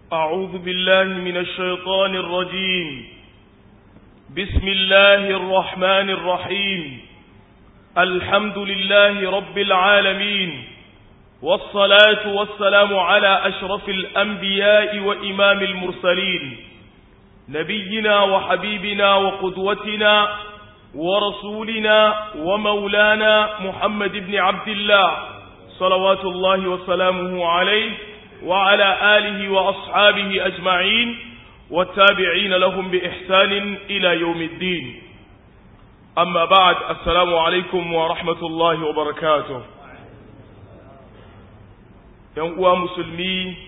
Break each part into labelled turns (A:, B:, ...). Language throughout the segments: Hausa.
A: أعوذ بالله من الشيطان الرجيم بسم الله الرحمن الرحيم الحمد لله رب العالمين والصلاة والسلام على أشرف الأنبياء وإمام المرسلين نبينا وحبيبنا وقدوتنا ورسولنا ومولانا محمد بن عبد الله صلوات الله وسلامه عليه وعلى آله وأصحابه أجمعين والتابعين لهم بإحسان إلى يوم الدين أما بعد السلام عليكم ورحمة الله وبركاته ينقوى مسلمي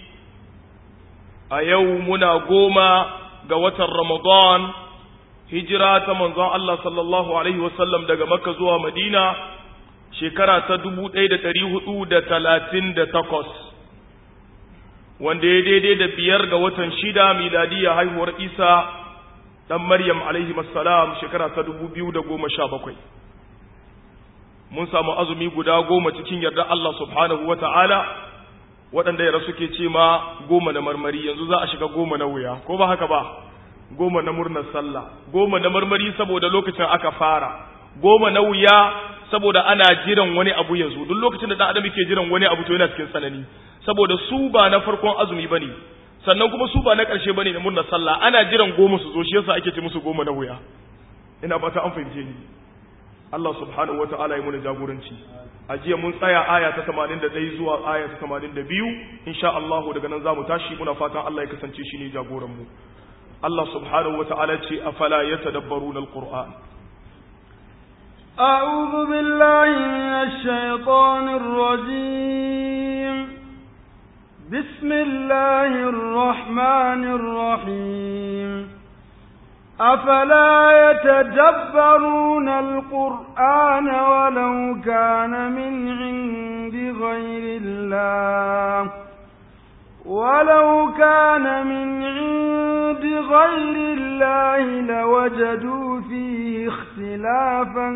A: أيومنا قوما قوة رمضان hijira ta manzon Allah sallallahu alaihi wasallam daga Makka zuwa Madina shekara ta dubu ɗaya da ɗari hudu da talatin da takwas wanda ya daidai da biyar ga watan shida miladiya haihuwar Isa ɗan Maryam alaihi salam shekara ta dubu biyu da goma sha bakwai mun samu azumi guda goma cikin yarda Allah subhanahu wa ta'ala waɗanda yara suke ce ma goma na marmari yanzu za a shiga goma na wuya ko ba haka ba goma na murnar sallah goma na marmari saboda lokacin aka fara goma na wuya saboda ana jiran wani abu ya zo duk lokacin da dan adam yake jiran wani abu to yana cikin sanani saboda su ba na farkon azumi bane sannan kuma su ba na karshe bane na murnar sallah ana jiran goma su zo shi yasa ake ce musu goma na wuya ina fata an fahimce ni Allah subhanahu wataala ya muna jagoranci a jiya mun tsaya aya ta 81 zuwa aya ta 82 insha Allah daga nan zamu tashi muna fatan Allah ya kasance shi ne jagoran mu Allah subhanahu wa ta'ala ce a fala ya tadabbaru na Al-Qur'an.
B: أعوذ بالله من الشيطان الرجيم بسم الله الرحمن الرحيم أفلا يتدبرون القرآن ولو كان من عند غير الله ولو كان من عند غير الله لوجدوا فيه اختلافا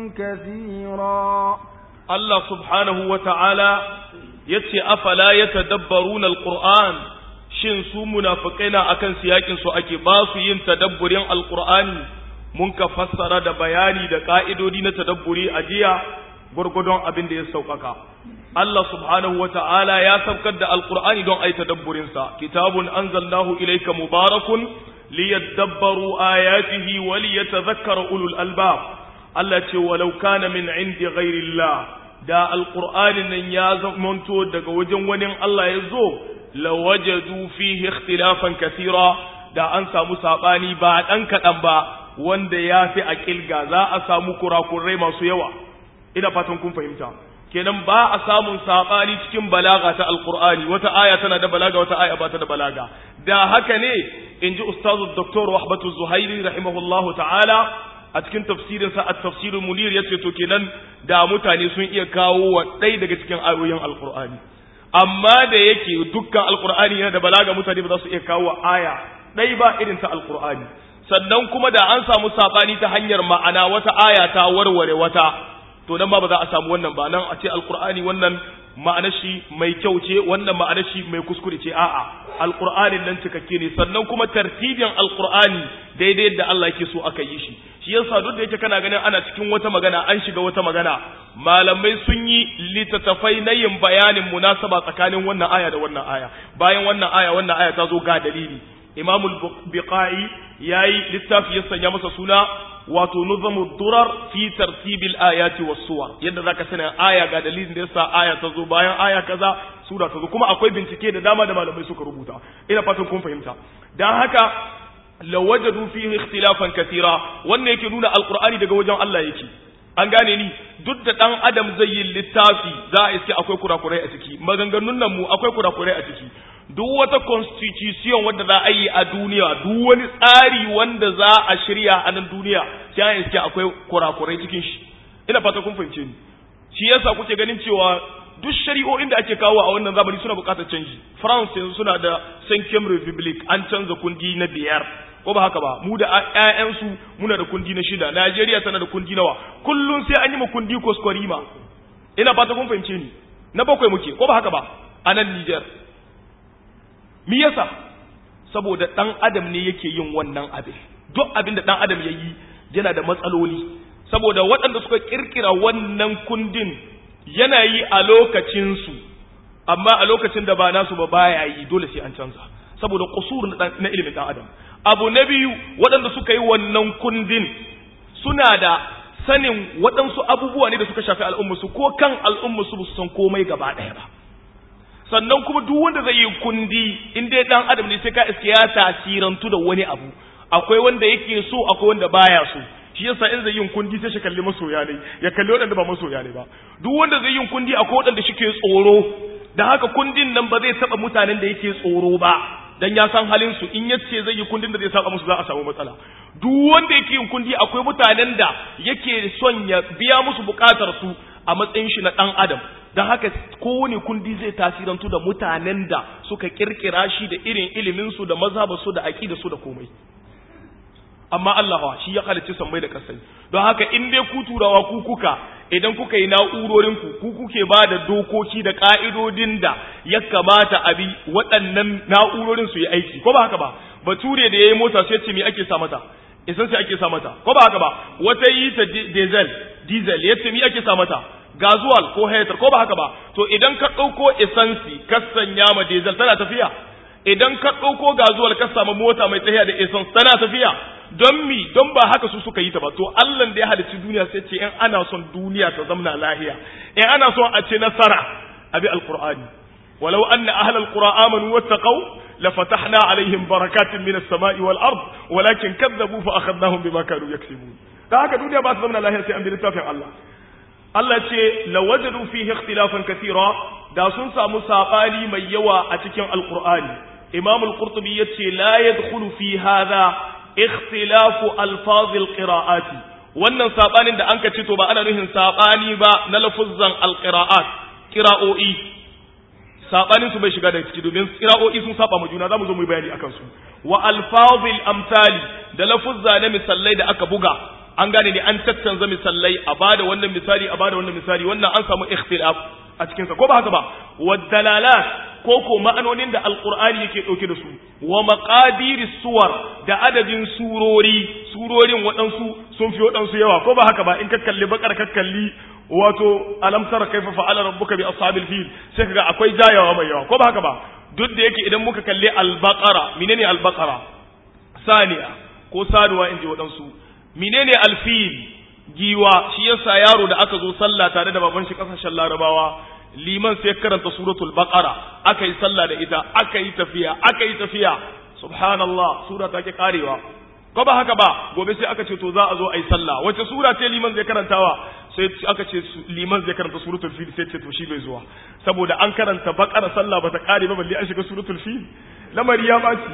B: كثيرا
A: الله سبحانه وتعالى yace afala yatadabbaruna alquran shin su munafiqaina akan siyakin su ake ba su yin tadabburin alqurani mun ka fassara da bayani da ka'idodi na tadabburi a jiya gurgudun abin da ya saukaka Allah subhanahu wa ta'ala ya saukar da Alƙur'ani don ai tadabburinsa, kitabun anzalnahu ilaika mubarakun liyadabbaru ayatihi wa liyatadhakkara ulul albab. Allah ce walau kana min indi ghairillah da Alƙur'anin nan ya zamanto daga wajen wani Allah ya zo lawajadu fihi ikhtilafan kathira da an samu sabani ba dan kadan ba wanda ya fi a kilga za a samu kurakurai masu yawa ina fatan kun fahimta kenan ba a samun sabani cikin balaga ta alqur'ani wata aya tana da balaga wata aya ba ta da balaga da haka ne inji ustazu dr wahbatu zuhairi rahimahullahu ta'ala a cikin tafsirin sa at-tafsir munir yace to kenan da mutane sun iya kawo wa dai daga cikin ayoyin alqur'ani amma da yake dukkan alqur'ani yana da balaga mutane ba za su iya kawo aya dai ba irin ta alqur'ani sannan kuma da an samu sabani ta hanyar ma'ana wata aya ta warware wata to nan ba ba za a samu wannan ba nan a ce alkur'ani wannan ma'anar shi mai kyau ce wannan ma'anar shi mai kuskure ce a'a alkur'anin nan cikakke ne sannan kuma tartibin alkur'ani daidai yadda Allah yake so aka yi shi shi yasa duk da yake kana ganin ana cikin wata magana an shiga wata magana malamai sun yi littattafai na yin bayanin munasaba tsakanin wannan aya da wannan aya bayan wannan aya wannan aya ta zo ga dalili imamul biqai yayi littafi ya sanya masa suna wato nuzamu durar fi tartibil ayati was suwar yadda zaka sani aya ga dalilin da yasa aya ta zo bayan aya kaza sura ta zo kuma akwai bincike da dama da malamai suka rubuta ina fatan kun fahimta dan haka lawajadu fihi ikhtilafan katira wannan yake nuna alqur'ani daga wajen Allah yake an gane ni duk da dan adam zai yi littafi za a iske akwai kurakurai a ciki maganganun nan mu akwai kurakurai a ciki duk wata constitution wanda za a yi a duniya duk wani tsari wanda za a shirya a nan duniya sai an iske akwai kurakurai cikin shi ina fata kun fahimce ni shi yasa kuke ganin cewa duk shari'o'in da ake kawo a wannan zamani suna buƙatar canji France yanzu suna da Cinquième Republic an canza kundi na biyar ko ba haka ba mu da ƴaƴansu muna da kundi na shida Najeriya tana da kundi nawa kullun sai an yi mu kundi kwaskwarima ina fata kun fahimce ni na bakwai muke ko ba haka ba a nan Niger me yasa saboda ɗan adam ne yake yin wannan abin duk abin da ɗan adam ya yi yana da matsaloli saboda waɗanda suka ƙirƙira wannan kundin yana yi a lokacinsu amma a lokacin da ba nasu ba baya yi dole sai an canza saboda kusur na ilimin ɗan adam abu na biyu waɗanda suka yi wannan kundin suna da sanin waɗansu abubuwa ne da suka shafi al'ummarsu ko kan al'ummarsu ba su san komai gaba ɗaya ba sannan kuma duk wanda zai yi kundi in dai ɗan adam ne sai ka iske ya tasirantu da wani abu akwai wanda yake so akwai wanda baya so shi yasa in zai yin kundi sai shi kalli masoya ne ya kalli waɗanda ba masoya ne ba duk wanda zai yin kundi akwai waɗanda shi ke tsoro da haka kundin nan ba zai taɓa mutanen da yake tsoro ba dan ya san halin su in yace zai yi kundin da zai saba musu za a samu matsala duk wanda yake yin kundi akwai mutanen da yake son ya biya musu bukatar su a matsayin shi na dan adam dan haka kowane kundi zai tasirantu da mutanen da suka kirkira shi da irin ilimin su da mazhabar su da aqida su da komai amma Allah shi ya halicci sammai da kasai don haka in dai ku turawa ku kuka idan kuka yi na'urorin ku ku kuke ba da dokoki da ka'idodin da ya kamata a bi waɗannan na'urorin su yi aiki ko ba haka ba bature da yayi mota sai ce me ake sa mata isan sai ake sa mata ko ba haka ba wata yi ta diesel diesel yace me ake sa mata gazuwal ko heater ko ba haka ba to idan ka ɗauko esansi ka sanya ma diesel tana tafiya idan ka ɗauko gazuwal ka samu mota mai tafiya da essence tana tafiya don mi don ba haka su suka yi ta ba to Allah da ya halicci duniya sai ce in ana son duniya ta zamna lahiya in ana son a ce nasara abi alqur'ani walau anna ahlal qura amanu wattaqau lafatahna alaihim barakatin minas sama'i wal ard walakin kadzabu fa akhadnahum bima kanu yaksibun da haka duniya ba ta zamna lahiya sai an bi littafin Allah Allah ce lawajadu fihi ikhtilafan kathira da sun samu sabani mai yawa a cikin alqur'ani imam al-qurtubi yace la yadkhulu fi hadha ikhtilafu alfaz alqira'ati wannan sabanin da anka ce to ba ana nuhin sabani ba na lafuzzan alqira'at qira'o'i sabanin su bai shiga da ciki domin qira'o'i sun saba ma juna zamu zo mu bayani akan su wa alfazil amsali da lafuzza na misallai da aka buga an gane ne an tattanza misallai a bada wannan misali a bada wannan misali wannan an samu ikhtilaf a cikin sa ko ba haka ba wa dalalat ko ko ma'anonin da alqur'ani yake dauke da su wa maqadiri suwar da adadin surori surorin waɗansu sun fi waɗansu yawa ko ba haka ba in ka kalli bakar ka kalli wato alam tara kaifa fa'ala rabbuka bi ashabil fil sai kaga akwai jayawa mai yawa ko ba haka ba duk da yake idan muka kalli al-baqara menene al-baqara saniya ko saduwa inji waɗansu menene alfil giwa shi yasa yaro da aka zo sallah tare da baban shi kasashen larabawa liman sai karanta suratul baqara aka yi sallah da ita aka yi tafiya aka yi tafiya subhanallah sura ta ke karewa ko ba haka ba gobe sai aka ce to za a zo a yi sallah wace sura ce liman zai karantawa sai aka ce liman zai karanta suratul fil sai ce to shi bai zuwa saboda an karanta baqara sallah bata kare ba balle an shiga suratul fil lamari ya baci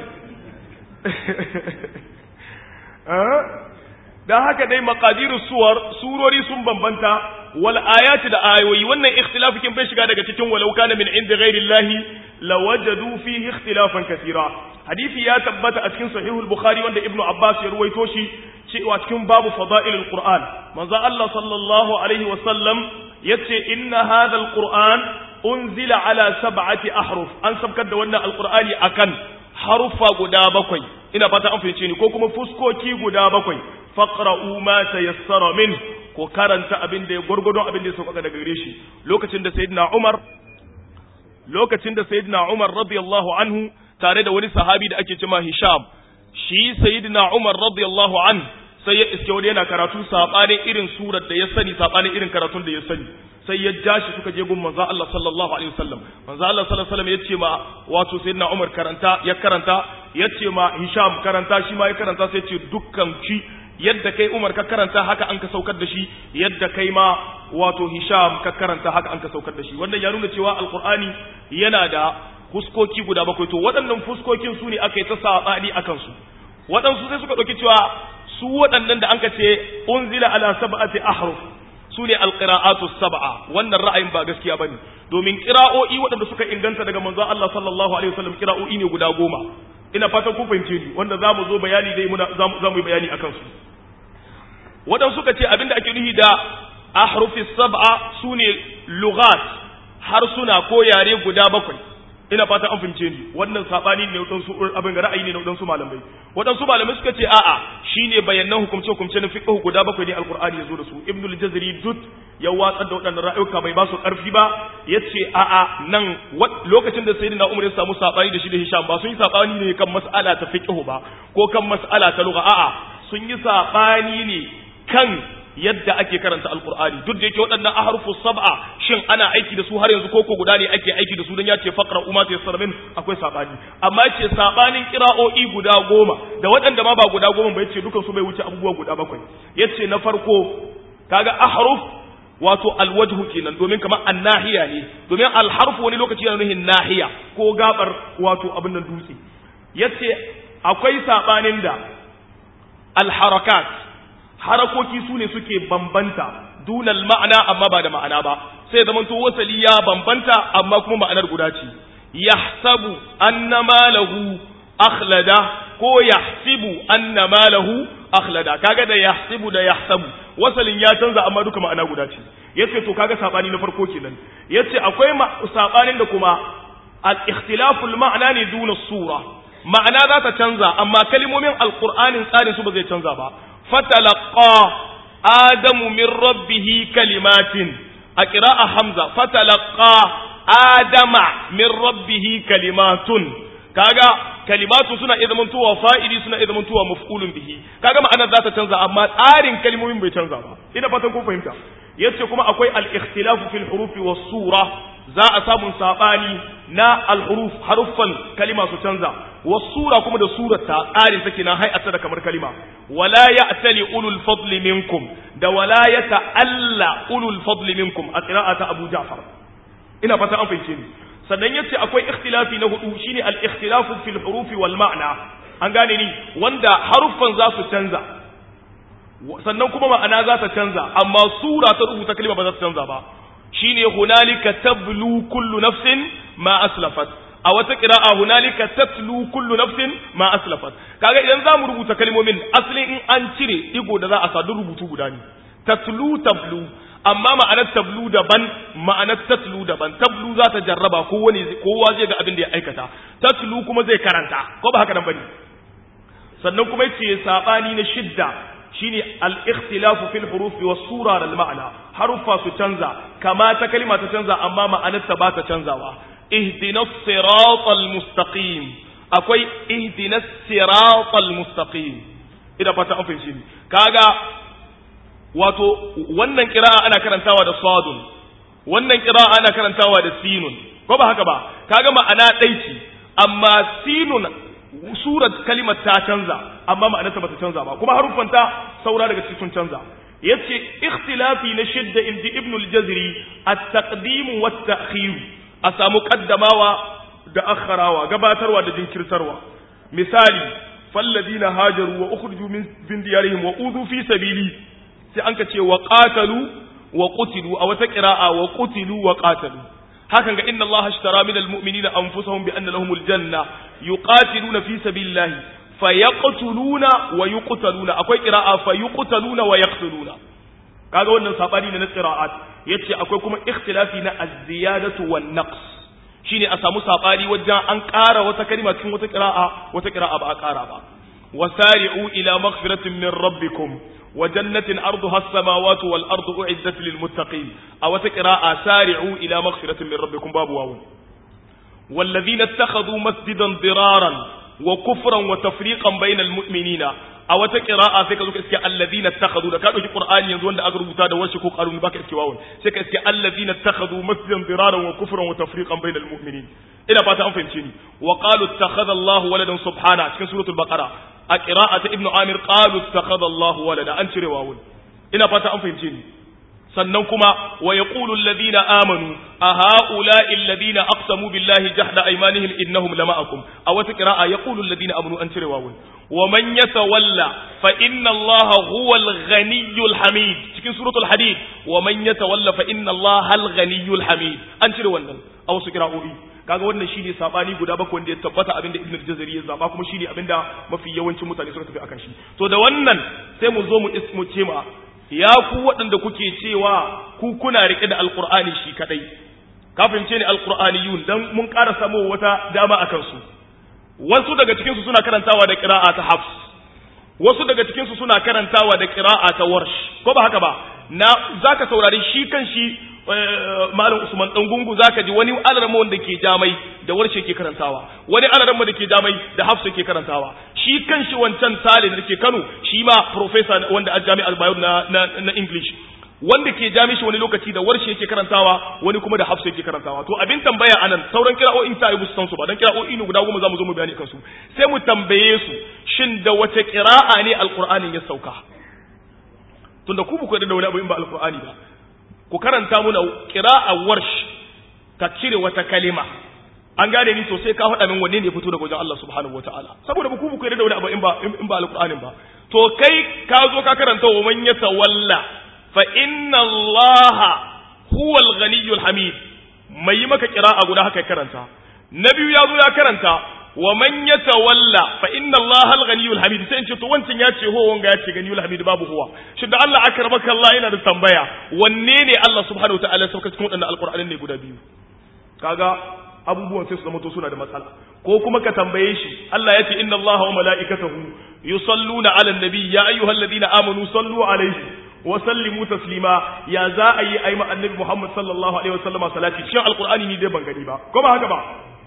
A: dan haka dai maqadirus suwar surori sun bambanta wal ayati da ayoyi wannan ikhtilafikin bai shiga daga cikin walau kana min inda ghairi llahi lawajadu fihi ikhtilafan kathira hadisi ya tabbata a cikin sahihul bukhari wanda ibnu abbas ya ruwaito shi cewa cikin babu fada'ilul qur'an manzo Allah sallallahu alaihi wa sallam yace inna hadha alquran unzila ala sab'ati ahruf an sabkar da wannan alqur'ani akan harufa guda bakwai ina fata an fahimce ni ko kuma fuskoki guda bakwai faqra'u ma tayassara min ko karanta abin da ya gurgurdon abin da ya sauka daga gare shi lokacin da sayyidina Umar lokacin da sayyidina Umar radiyallahu anhu tare da wani sahabi da ake cewa Hisham shi sayyidina Umar radiyallahu an sai ya iske wani yana karatu sabanin irin surar da ya sani sabanin irin karatun da ya sani sai ya ja shi suka je gun manzo Allah sallallahu alaihi wasallam manzo Allah sallallahu alaihi wasallam yace ma wato sayyidina Umar karanta ya karanta yace ma Hisham karanta shi ma ya karanta sai ce dukkan shi yadda kai Umar ka karanta haka an ka saukar da shi yadda kai ma wato Hisham ka karanta haka an ka saukar da shi wannan ya nuna cewa alqur'ani yana da fuskoki guda bakwai to waɗannan fuskokin su ne aka yi ta saɓani a kansu waɗansu sai suka ɗauki cewa su waɗannan da anka ce unzila ala sab'ati ahruf su ne alqira'atu sab'a wannan ra'ayin ba gaskiya bane domin qira'o'i waɗanda suka inganta daga manzo Allah sallallahu alaihi wasallam qira'o'i ne guda goma ina fatan ku fahimce ni wanda zamu zo bayani dai muna zamu yi bayani akan su waɗansu suka ce abinda ake nufi da ahrufi sab'a sune lughat harsuna ko yare guda bakwai ina fata an fahimce ni wannan sabani ne wadansu abin ga ra'ayi ne na wadansu malamai wadansu malamai suka ce a'a shine bayanan hukumce hukumce na fiqh guda bakwai ne alqur'ani yazo da su ibnul jazari dut ya watsar da wadannan ra'ayuka bai ba su karfi ba yace a'a nan lokacin da sayyidina umar ya samu sabani da shi da hisham ba sun yi sabani ne kan mas'ala ta fiqh ba ko kan mas'ala ta lugha a'a sun yi sabani ne kan yadda ake karanta alkur'ani duk da yake waɗannan ahrufu sab'a shin ana aiki da su har yanzu koko guda ne ake aiki da su dan ya ce faqra umma ta yassara akwai sabani amma ce sabanin qira'o'i guda goma da waɗanda ma ba guda goma ba yace dukan su bai wuce abubuwa guda bakwai yace na farko kaga ahruf wato alwajhu kenan domin kamar annahiya ne domin alharfu wani lokaci yana nuhin nahiya ko gabar wato abin nan dutse yace akwai sabanin da alharakat harakoki su ne suke bambanta dunal ma'ana amma ba da ma'ana ba sai zaman to wasali ya bambanta amma kuma ma'anar guda ce yahsabu anna malahu akhlada ko yahsibu anna malahu akhlada kaga da yahsibu da yahsabu wasalin ya canza amma duka ma'ana guda ce yace to kaga sabani na farko kenan yace akwai sabanin da kuma al-ikhtilaful ma'ana ne duna sura ma'ana za ta canza amma kalmomin alqur'anin tsarin su ba zai canza ba فتلقى آدم من ربه كلمات أقراء حمزة فتلقى آدم من ربه كلمات kaga kalimatu suna iya zamantowa fa'ili suna iya zamantowa maf'ulun bihi kaga ma'anar za ta canza amma tsarin kalmomin bai canza ba ina fatan kun fahimta yace kuma akwai al-ikhtilafu fil hurufi was sura za a samu sabani na al-huruf haruffan kalima su canza was sura kuma da surata tsarin take na hay'ata da kamar kalima wala ya'tali ulul fadli minkum da wala yata'alla ulul fadli minkum a qira'ata Abu Ja'far ina fata an fahimce ni sannan yace akwai ikhtilafi na hudu shine al-ikhtilafu fil hurufi wal ma'na an gane ni wanda haruffan za su canza sannan kuma ma'ana za ta canza amma sura ta rubuta kalma ba za ta canza ba shine hunalika tablu kullu nafsin ma aslafat a wata qira'a hunalika tatlu kullu nafsin ma aslafat kaga idan zamu rubuta kalmomin asalin in an cire digo da za a sa rubutu guda ne tatlu tablu amma ma'anar tablu daban ma'anar tatlu daban tablu za ta jarraba kowane kowa zai ga abin da ya aikata tatlu kuma zai karanta ko ba haka nan bane sannan kuma yace sabani na shidda shine al-ikhtilafu fil hurufi was sura al ma'ana harufa su canza kama ta kalma ta canza amma ma'anar ta ba ta canzawa ihdinas siratal mustaqim akwai ihdinas siratal mustaqim ina fata an fahimci ni kaga wato wannan kira'a ana karantawa da sadun wannan kira'a ana karantawa da sinun ko ba haka ba kaga ma'ana ɗai ce amma sinun surat kalimar ta canza amma ma'anarta bata canza ba kuma haruffanta saura daga cikin sun canza yace ikhtilafi na shidda inji ibn al-jazri at-taqdim wa at-ta'khir a samu qaddamawa da akharawa gabatarwa da jinkirtarwa misali falladina hajaru wa ukhriju min diyarihim wa udhu fi sabili sai an ka ce wa qatalu wa qutilu a wata qira'a wa qutilu wa qatalu hakan ga inna allaha ashtara min almu'minina anfusahum bi anna lahumul janna yuqatiluna fi sabilillahi fayaqtuluna wa yuqtaluna akwai qira'a fayuqtaluna wa yaqtuluna kaga wannan sabani ne na qira'at yace akwai kuma ikhtilafi na az-ziyadatu wan naqs shine a samu sabani wajen an ƙara wata kalma cikin wata qira'a wata qira'a ba a ƙara ba wasari'u ila maghfiratin min rabbikum وجنة أرضها السماوات والأرض أعدت للمتقين أو تقراء سارعوا إلى مغفرة من ربكم باب واو والذين اتخذوا مسجدا ضرارا وكفرا وتفريقا بين المؤمنين أو تقراء فيك ذلك اسكي الذين اتخذوا لك هذا القرآن ينزون دا أقرب تادا وشكو قالوا باك اسكي واو سيك اسكي الذين اتخذوا مسجدا ضرارا وكفرا وتفريقا بين المؤمنين إلى باتا أنفهم شيني وقالوا اتخذ الله ولدا سبحانه في سورة البقرة a ƙira'ata ibnu amir qalu takhadha Allahu walada an cire wawun ina fata an fahimce ni sannan kuma wa yaqulu alladhina amanu a ha'ula'i alladhina aqsamu billahi jahda aymanihim innahum lama'akum a wata qira'a yaqulu alladhina amanu an cire wawun wa man yatawalla fa inna Allaha huwal ghaniyyul hamid cikin suratul hadid wa man yatawalla fa inna Allaha al ghaniyyul hamid an cire wannan a wasu qira'o'i kaga wannan shine sabani guda bakwai wanda ya tabbata abinda ibnu jazari ya zaba kuma shine abinda mafi yawancin mutane suka tafi akan shi to da wannan sai mu zo mu ismu ce ma ya ku waɗanda kuke cewa ku kuna rike da alqur'ani shi kadai ka fahimce ni alqur'aniyun dan mun ƙara samu wata dama akan su wasu daga cikin su suna karantawa da qira'a ta hafs wasu daga cikin su suna karantawa da qira'a ta warsh ko ba haka ba na zaka saurari shi kan shi malam Usman dan gungu zaka ji wani alarma wanda ke jamai da warshe ke karantawa wani alarma da ke jamai da hafsa ke karantawa shi kanshi wancan sale da ke Kano shi ma professor wanda a jami'ar Bayero na na, na English wanda ke jami shi wani lokaci da warshe yake karantawa wani kuma da hafsa yake karantawa to abin tambaya anan sauran kira'o'in ta yi san su ba dan kira'o'i ne guda goma zamu zo mu bayani kansu sai mu tambaye su shin da wace kira'a ne alqur'anin ya sauka tunda ku ku da wani abu in ba alqur'ani ba ku karanta muna a warsh ka cire wata kalima an gane ni sosai ka faɗa min wanne ne fito daga wajen Allah subhanahu wataala saboda ku ku da wani abu in ba in ba alqur'anin ba to kai ka zo ka karanta wa man yatawalla fa inna Allah huwa al-ghaniyyul hamid mai maka qira'a guda haka karanta na biyu ya zo ya karanta wa man yatawalla fa inna Allah al-ghaniyyul hamid sai in ce to wancan ya ce ho wanga ya ce ganiyul hamid babu huwa shi da Allah akramaka Allah yana da tambaya wanne ne Allah subhanahu wataala ya sauka cikin wadannan alqur'anin ne guda biyu kaga abubuwan sai su zama to suna da matsala ko kuma ka tambaye shi Allah ya ce inna Allah wa mala'ikatahu yusalluna 'alan nabi ya ayyuhalladhina amanu sallu 'alayhi wa sallimu taslima ya za a yi ayi annabi Muhammad sallallahu alaihi wasallam salati cikin alqur'ani ni dai ban gani ba ko ba haka ba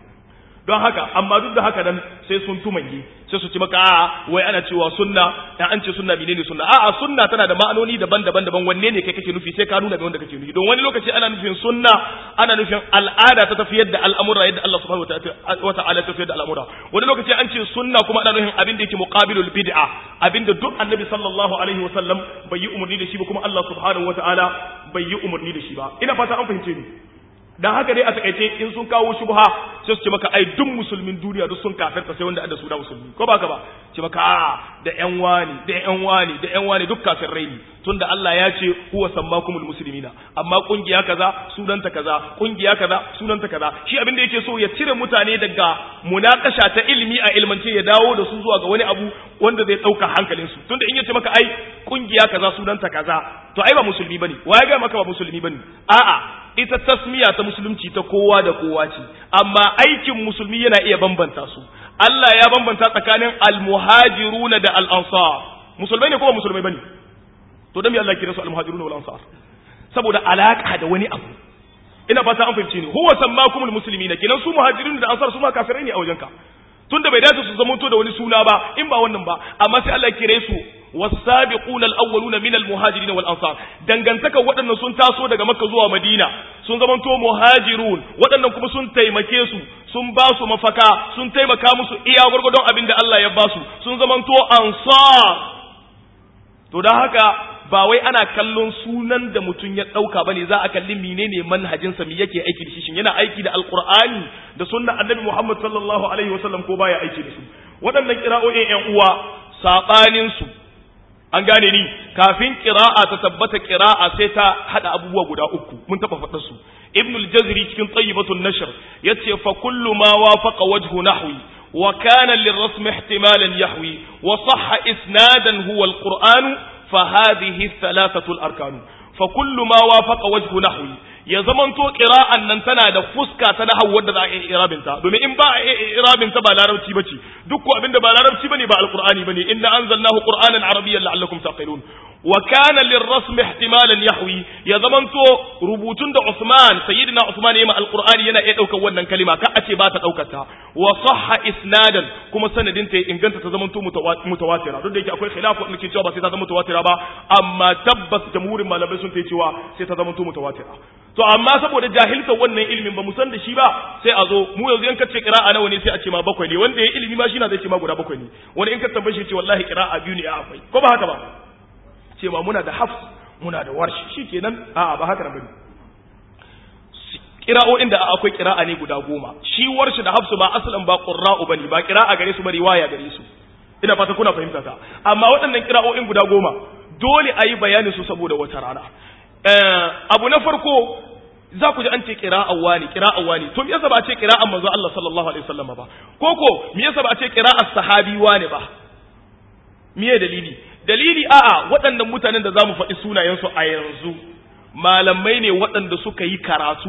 A: don haka amma duk da haka nan sai sun tumange sai su ci maka a'a wai ana cewa sunna dan an ce sunna menene sunna a'a sunna tana da ma'anoni daban-daban daban wanne ne kai kake nufi sai ka nuna da wanda kake nufi don wani lokaci ana nufin sunna ana nufin al'ada ta tafiyar da al'amura yadda Allah subhanahu wa ta'ala tafiyar da al'amura wani lokaci an ce sunna kuma ana nufin abin da yake muqabilul bid'a abin da duk annabi sallallahu alaihi wa sallam bai yi umarni da shi ba kuma Allah subhanahu wa ta'ala bai yi umarni da shi ba ina fata an fahimce ni dan haka dai a takaice in sun kawo shubha sai su ce maka ai duk musulmin duniya duk sun kafirta sai wanda da su da musulmi ko ba ka ba ce maka a da yan wani da yan wani da yan wani duk kafirai ne tunda Allah ya ce huwa sammakumul muslimina amma kungiya kaza sunanta kaza kungiya kaza sunanta kaza shi abin da yake so ya cire mutane daga munakasha ta ilimi a ilmance ya dawo da su zuwa ga wani abu wanda zai dauka hankalin su tunda in yace maka ai kungiya kaza sunanta kaza to ai ba musulmi bane waye ga maka ba musulmi bane a'a ita tasmiya ta musulunci ta kowa da kowa ce amma aikin musulmi yana iya bambanta su Allah ya bambanta tsakanin almuhajiruna da al-ansar musulmai ne ko ba musulmai bane to dan me Allah kira su almuhajiruna wal ansar saboda alaka da wani abu ina fata an fahimce ni huwa sammakumul muslimina kinan su muhajirun da ansar su ma kafirai ne a wajenka tunda bai dace su zamanto da wani suna ba in ba wannan ba amma sai Allah kire su والسابقون الأولون من المهاجرين والأنصار dangantaka waɗannan sun taso daga Makka zuwa Madina sun zamanto muhajirun waɗannan kuma sun taimake su sun ba su mafaka sun taimaka musu iya gurgurdon abin da Allah ya ba su sun zamanto ansar to dan haka ba wai ana kallon sunan da mutum ya ɗauka bane za a kalli menene manhajinsa me yake aiki da shi shin yana aiki da alqur'ani da sunnar annabi Muhammad sallallahu alaihi wasallam ko baya aiki da su waɗannan kira'o'in ƴan uwa sabanin su an gane ni kafin qira'a ta tabbata qira'a sai ta hada abubuwa guda uku mun taba faɗa su ibn al-jazri cikin tayyibatun nashr yace fa kullu ma wafaqa wajhu nahwi wa kana lirrasm ihtimalan yahwi wa sahha isnadan huwa al-qur'an fa hadhihi thalathatu al-arkan fa kullu ma wafaqa wajhu nahwi ya zamanto qira'an nan tana da fuska ta nahwu wadda za a yi irabin ta domin in ba a yi irabin ta ba larabci bace duk ko abinda ba larabci bane ba alqur'ani bane inna anzalnahu qur'anan arabiyyan la'allakum taqilun wa kana lirrasm ihtimalan yahwi ya zamanto rubutun da Usman sayyidina Usman yayin alqur'ani yana iya daukar wannan kalima ka a ce ba ta daukar ta wa sahha isnadan kuma sanadin ta inganta ta zamanto mutawatira duk da yake akwai khilafu da ke cewa ba sai ta zama mutawatira ba amma tabbas jamhurin malamai sun ta cewa sai ta zamanto mutawatira to amma saboda jahilta wannan ilimin ba mu san da shi ba sai a zo mu yanzu in ka ce qira'a nawa ne sai a ce ma bakwai ne wanda ya ilimi ma shi na zai ce ma guda bakwai ne wani in ka tambaye shi ce wallahi qira'a biyu ne a akwai ko ba haka ba ce ma muna da hafs muna da warshi shikenan a'a ba haka bane qira'o'in da akwai qira'a ne guda goma shi warshi da hafsu ba asalan ba qurra'u bane ba qira'a gare su ba riwaya gare su ina fata kuna fahimta ta amma waɗannan qira'o'in guda goma dole a yi bayanin su saboda wata rana abu na farko za ku ji an ce qira'a wani qira'a wani to me yasa ba a ce qira'a manzo Allah sallallahu alaihi wasallam ba koko me yasa ba a ce qira'a sahabi wani ba miye dalili dalili a'a waɗannan mutanen da zamu faɗi sunayensu a yanzu malamai ne waɗanda suka yi karatu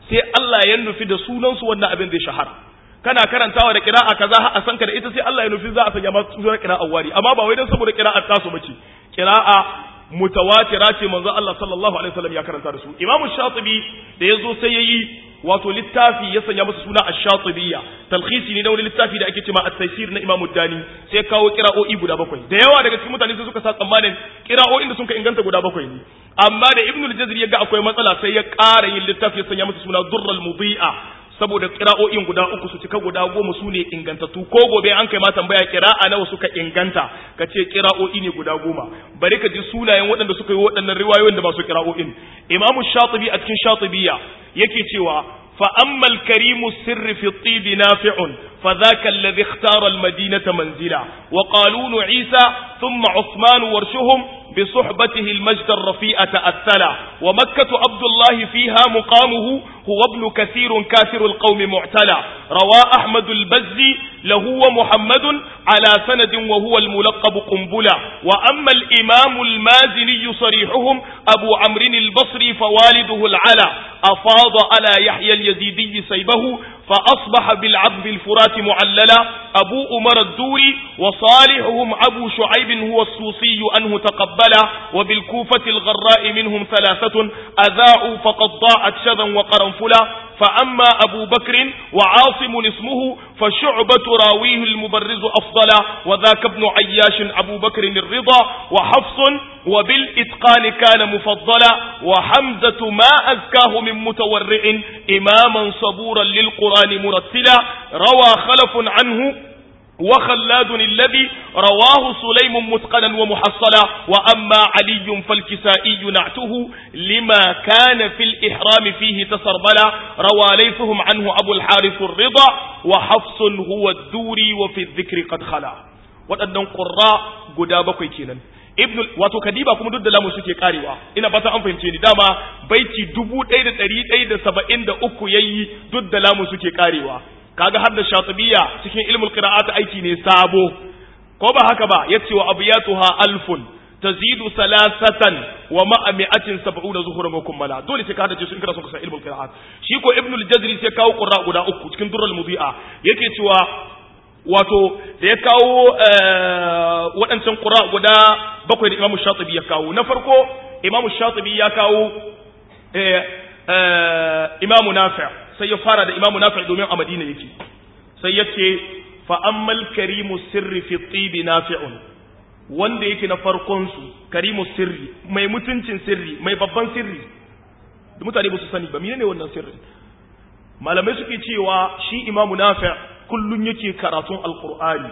A: sai Allah ya nufi da sunan su wannan abin zai shahara kana karantawa da qira'a kaza a san ka da ita sai Allah ya nufi za a sanya maka sunan qira'a wari amma ba wai dan saboda qira'a tasu bace qira'a mutawatira ce manzo Allah sallallahu alaihi wasallam ya karanta da su Imam Shatibi da yazo sai yayi wato littafi ya sanya masa suna Ash-Shatibiyya talkhisi ne na wani littafi da ake cewa At-Taysir na Imam Dani sai kawo qira'o'i guda bakwai da yawa daga cikin mutane sai suka sa tsammanin qira'o'in da suka inganta guda bakwai ne amma da Ibn al-Jazri ya ga akwai matsala sai ya ƙara yin littafi ya sanya masa suna Durrul Mudhi'a saboda kira'o'in guda uku su cika guda goma su ne ingantattu ko gobe an kai ma tambaya kira'a nawa suka inganta ka ce kira'o'i ne guda goma bari ka ji sunayen waɗanda suka yi waɗannan riwayoyin da masu kira'o'in imamu shatibi a cikin shatibiya yake cewa fa ammal karimu sirri fi tibi nafi'un fa dhaka alladhi ikhtara al-madinata manzila wa qalunu isa thumma usman warshuhum بصحبته المجد الرفيع تأثلا ومكة عبد الله فيها مقامه هو ابن كثير كافر القوم معتلى روى أحمد البزي له ومحمد على سند وهو الملقب قنبلا وأما الإمام المازني صريحهم أبو عمرو البصري فوالده العلا أفاض على يحيى اليزيدي سيبه فأصبح بالعذب الفرات معللا أبو أمر الدوري وصالحهم أبو شعيب هو السوسي أنه تقبلا وبالكوفة الغراء منهم ثلاثة أذاعوا فقد ضاعت شذا وقرنفلا فأما أبو بكر وعاصم اسمه فشعبة راويه المبرز أفضل وذاك ابن عياش أبو بكر الرضا وحفص وبالإتقان كان مفضلا وحمزة ما أزكاه من متورع إماما صبورا للقرآن مرتلا روى خلف عنه وخلاد الذي رواه سليم متقنا ومحصلا وأما علي فالكسائي نعته لما كان في الإحرام فيه تسربلا روى ليثهم عنه أبو الحارث الرضا وحفص هو الدوري وفي الذكر قد خلا waɗannan ƙurra guda bakwai kenan ibn wato kadiba kuma duk da lamu suke karewa ina fata an fahimce ni dama baiti dubu ɗaya da ɗari ɗaya da saba'in da uku yayi duk da lamu suke karewa kaga har da shatibiya cikin ilmul qira'at aiki ne sabo ko ba haka ba yace wa abiyatuha alfun tazidu salasatan wa ma'a mi'atin sab'una zuhuran wa kummala dole sai ka hada su in kana son ka san ilmul qira'at shi ko ibnul jazri sai kawo qurra guda uku cikin durrul mudi'a yake cewa wato da ya kawo waɗancan qurra guda bakwai da imamu shatibi ya kawo na farko imamu shatibi ya kawo imamu nafi' sai ya fara da imamu nafi domin a madina yake sai ya ce fa'ammal karimu sirri fi tsibi nafi'un wanda yake na farkonsu karimu sirri mai mutuncin sirri mai babban sirri da mutane ba su sani ba mine ne wannan sirri malamai suke cewa shi imamu nafi kullum yake karatun alkur'ani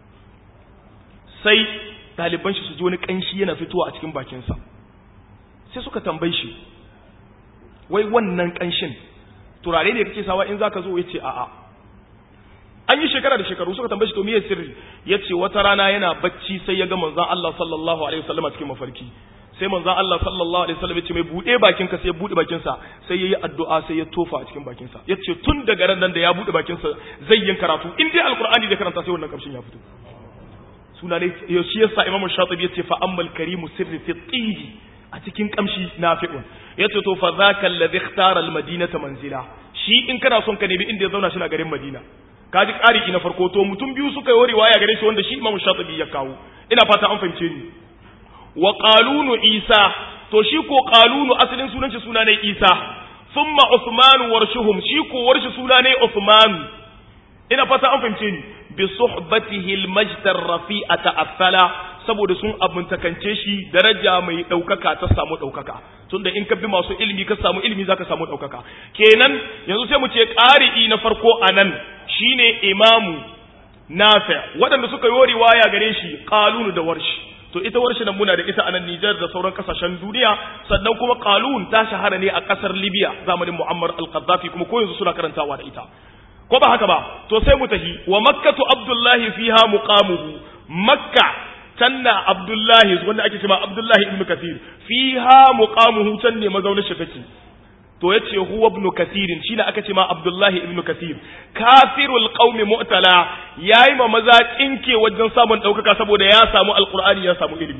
A: sai ɗaliban shi su ji wani ƙanshi yana fitowa a cikin bakinsa sai suka tambayi shi wai wannan ƙanshin turare ne kake sawa in zaka zo yace a'a an yi shekara da shekaru suka tambaye shi to meye sirri yace wata rana yana bacci sai ya ga manzon Allah sallallahu alaihi wasallam cikin mafarki sai manzon Allah sallallahu alaihi wasallam yace mai bude bakin ka sai ya bude bakin sa sai yayi addu'a sai ya tofa a cikin bakin sa yace tun daga ran nan da ya bude bakin sa zai yin karatu in dai alqur'ani da karanta sai wannan kamshin ya fito suna ne shi yasa imamu shatibi yace fa ammal karimu sirri fi tibi a cikin kamshi nafi'un yace to fa zaka alladhi ikhtara almadinata manzila shi in kana son ka nemi inda ya zauna shi na garin madina kaji ƙari na farko to mutum biyu suka yi riwaya gare shi wanda shi imamu shatibi ya kawo ina fata an fahimce ni wa qalunu isa to shi ko qalunu asalin sunan shi suna ne isa thumma usman warshuhum shi ko warshi suna ne usman ina fata an fahimce ni bi suhbatihi almajd arrafi'a ta'affala saboda sun abuntakance shi daraja mai ɗaukaka ta samu ɗaukaka tunda in ka bi masu ilimi ka samu ilimi zaka samu ɗaukaka kenan yanzu sai mu ce ƙari'i na farko a nan shine imamu nafi waɗanda suka yi riwaya gare shi qalunu da warshi to ita warshi nan muna da ita a nan Nijar da sauran kasashen duniya sannan kuma qalun ta shahara ne a ƙasar Libya zamanin Muammar al-Qaddafi kuma ko yanzu suna karantawa da ita ko ba haka ba to sai mu tahi wa makkatu abdullahi fiha muqamuhu makka canna abdullahi wanda ake cewa abdullahi ibn kathir fiha muqamuhu can ne mazaunin shi take to yace huwa ibn kathir shine aka ce ma abdullahi ibn kathir kafirul qaumi mu'tala yayi ma maza kinke wajen samun daukaka saboda ya samu alqur'ani ya samu ilimi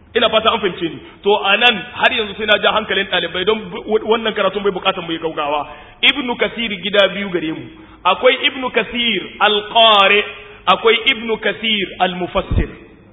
A: ina fata an fahimce ni to anan har yanzu sai na ja hankalin ɗalibai don wannan karatun bai bukatar mu yi gaugawa ibnu kasir gida biyu gare mu akwai ibnu kasir alqari akwai ibnu kasir almufassir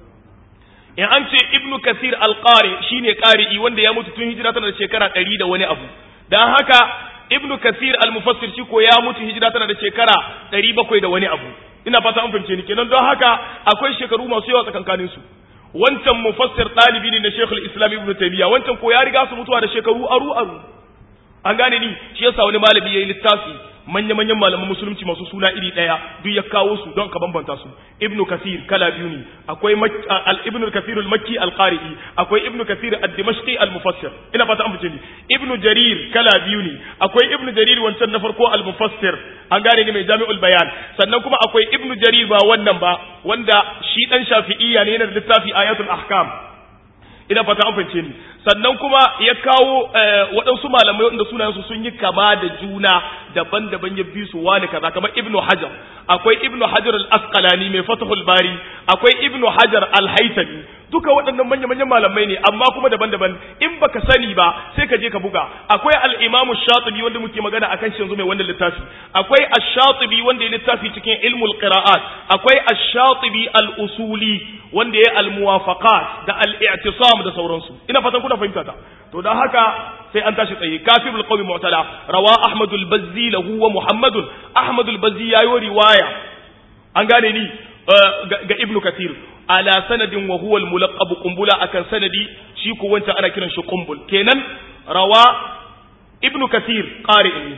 A: in an ce ibnu kasir alqari shine qari'i wanda ya mutu tun hijira tana da shekara ɗari da wani abu dan haka ibnu kasir almufassir shi ko ya mutu hijira tana da shekara ɗari bakwai da wani abu ina fata an fahimce ni kenan don haka akwai shekaru masu yawa tsakankanin su wancan mufassir ɗalibi ne na Sheikhul Islam Ibn Taymiyyah wancan ko ya riga su mutuwa da shekaru aru aru an gane ni shi yasa wani malami yayi littafi manya manyan malaman musulunci masu suna iri daya duk ya kawo su don ka bambanta su Ibn Kathir kala biyu ne akwai al Ibn Kathir al-Makki al-Qari'i akwai Ibn Kathir ad-Dimashqi al-Mufassir ina fata an fice ni Ibn Jarir kala biyu ne akwai Ibn Jarir wancan na farko al-Mufassir an gane ni mai Jami'ul Bayan sannan kuma akwai Ibn Jarir ba wannan ba wanda shi dan Shafi'iyya ne yana da littafi Ayatul Ahkam ina fata an fahimce ni sannan kuma ya kawo waɗansu malamai wanda sunayensu sun yi kama da juna daban-daban ya bi su wani kaza kamar ibnu hajar akwai ibnu hajar al-asqalani mai fatahul bari akwai ibnu hajar al-haytami duka waɗannan manya-manyan malamai ne amma kuma daban-daban in baka sani ba sai ka je ka buga akwai al-imamu shatibi wanda muke magana akan shi yanzu mai wannan littafi akwai ash-shatibi wanda ya littafi cikin ilmul qira'at akwai ash-shatibi al-usuli wanda ya al-muwafaqat da al-i'tisam da sauransu ina fatan kuna fahimta ta to dan haka sai an tashi tsaye kafirul qawmi mu'tala rawa ahmad al-bazzi lahu wa muhammad ahmad al-bazzi yayo riwaya an gane ni ga ibnu kathir ala sanadin wa huwa al-mulaqab qumbula akan sanadi shi ko wancan ana kiran shi qumbul kenan rawa ibnu kathir qari'in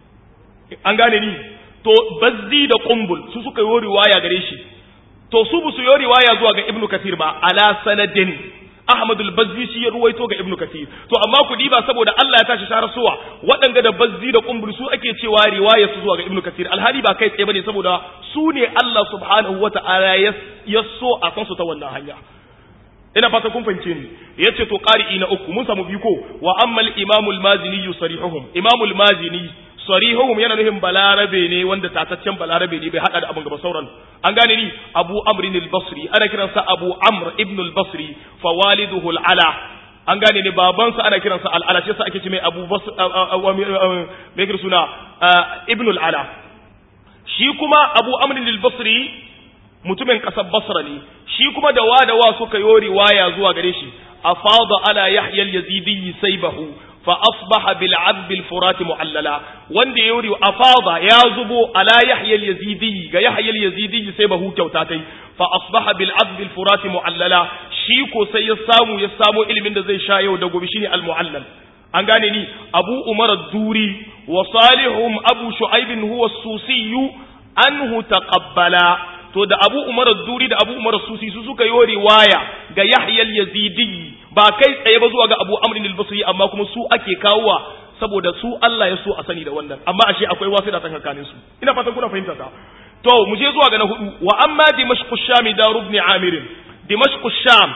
A: an gane ni to bazzi da qumbul su suka yi riwaya gare shi to su bu su yi riwaya zuwa ga ibnu kathir ba ala sanadin Ahmad al-Bazzi shi ya ruwaito ga Ibn Kathir to amma ku diba saboda Allah ya tashi sharasuwa waɗanga da Bazzi da Qumbul su ake cewa riwaya su zuwa ga Ibn Kathir alhali ba kai tsaye bane saboda su ne Allah subhanahu wata'ala ya so a san su ta wannan hanya ina fata kun fahimce ni yace to qari'i na uku mun samu biyu ko wa amma al-Imam al-Mazini sarihuhum Imam al-Mazini sarihuhum yana nufin balarabe ne wanda tataccen balarabe ne bai hada da abin gaba sauran an gane ni abu amrin al-basri ana kiransa abu amr ibn al-basri fa waliduhu al-ala an gane ni babansa ana kiransa al-ala shi yasa ake ce mai abu basr me kira suna ibn al-ala shi kuma abu amrin al-basri mutumin kasar basra ne shi kuma da wa da wa suka yi riwaya zuwa gare shi afada ala yahya al-yazidi saybahu fa asbaha bil adb al furat muallala wanda ya yuri afada ya zubo ala yahya al yazidi ga yahya al yazidi sai bahu kyauta tai fa asbaha bil adb al furat muallala shi ko sai ya samu ya samu ilimin da zai sha yau da gobe shine al muallal an gane ni abu umar ad-duri wa salihum abu shu'aib huwa as-susi anhu taqabbala to da abu umar ad-duri da abu umar as-susi su suka yi riwaya ga yahya al yazidi ba kai tsaye ba zuwa ga Abu Amr al-Basri amma kuma su ake kawowa saboda su Allah ya so a sani da wannan amma ashe akwai wasu da tsakanin su ina fatan kuna fahimta ta to mu je zuwa ga na hudu wa amma dimashq ash-sham dar ibn amir dimashq ash-sham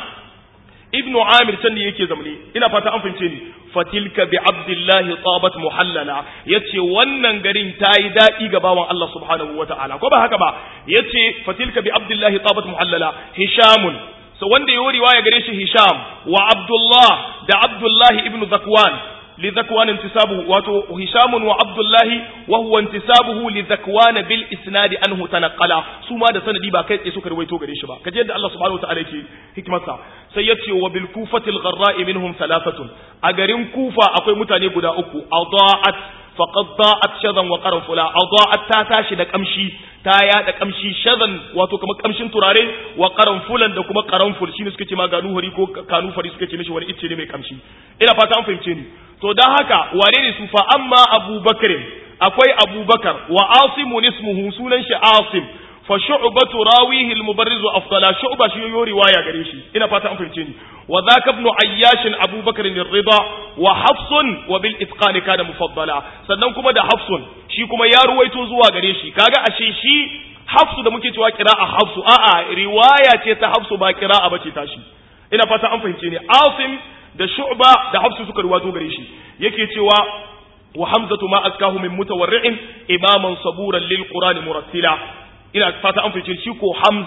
A: ibn amir can ne yake zamne ina fata an fahimce ni fatilka bi abdullahi tabat muhallala yace wannan garin tayi dadi ga bawan Allah subhanahu wataala ko ba haka ba yace fatilka bi abdullahi tabat muhallala hishamun so wanda yayi riwaya gare shi Hisham wa Abdullah da Abdullah ibn Zakwan li Zakwan intisabuhu wato Hisham wa Abdullah wa huwa intisabuhu li Zakwan bil isnad anhu tanqala su ma da sanadi ba kai tsaye suka rawaito gare shi ba kaje yadda Allah subhanahu wataala yake hikmarsa sai yace wa bil kufati al gharra'i minhum thalathatun a garin Kufa akwai mutane guda uku adaat faqad da'at shadan wa qarfula adaat ta tashi da kamshi ta yada kamshi shadan wato kamar kamshin turare wa qaranfulan da kuma qaranful shine suke ce ma ganu hari ko kanu fari suke ce mishi wani icce ne mai kamshi ina fata an fahimce ni to dan haka wane ne su fa amma abubakar akwai abubakar wa asimun ismuhu sunan shi asim fa shu'batu rawihi al-mubarriz afdala shu'ba shi yo riwaya gare shi ina fata an fahimce ni wa dhaka ibn ayyash abubakar ar-ridha wa hafsun wa bil itqan kana mufaddala sannan kuma da hafsun shi kuma ya ruwaito zuwa gare shi kaga ashe shi hafsu da muke cewa qira'a hafsu a'a riwaya ce ta hafsu ba qira'a bace tashi ina fata an fahimce ni asim da shu'ba da hafsu suka ruwaito gare shi yake cewa wa hamzatu ma askahu min mutawarri'in imaman saburan lil qur'ani murattila ina fata an fice shi ko Hamza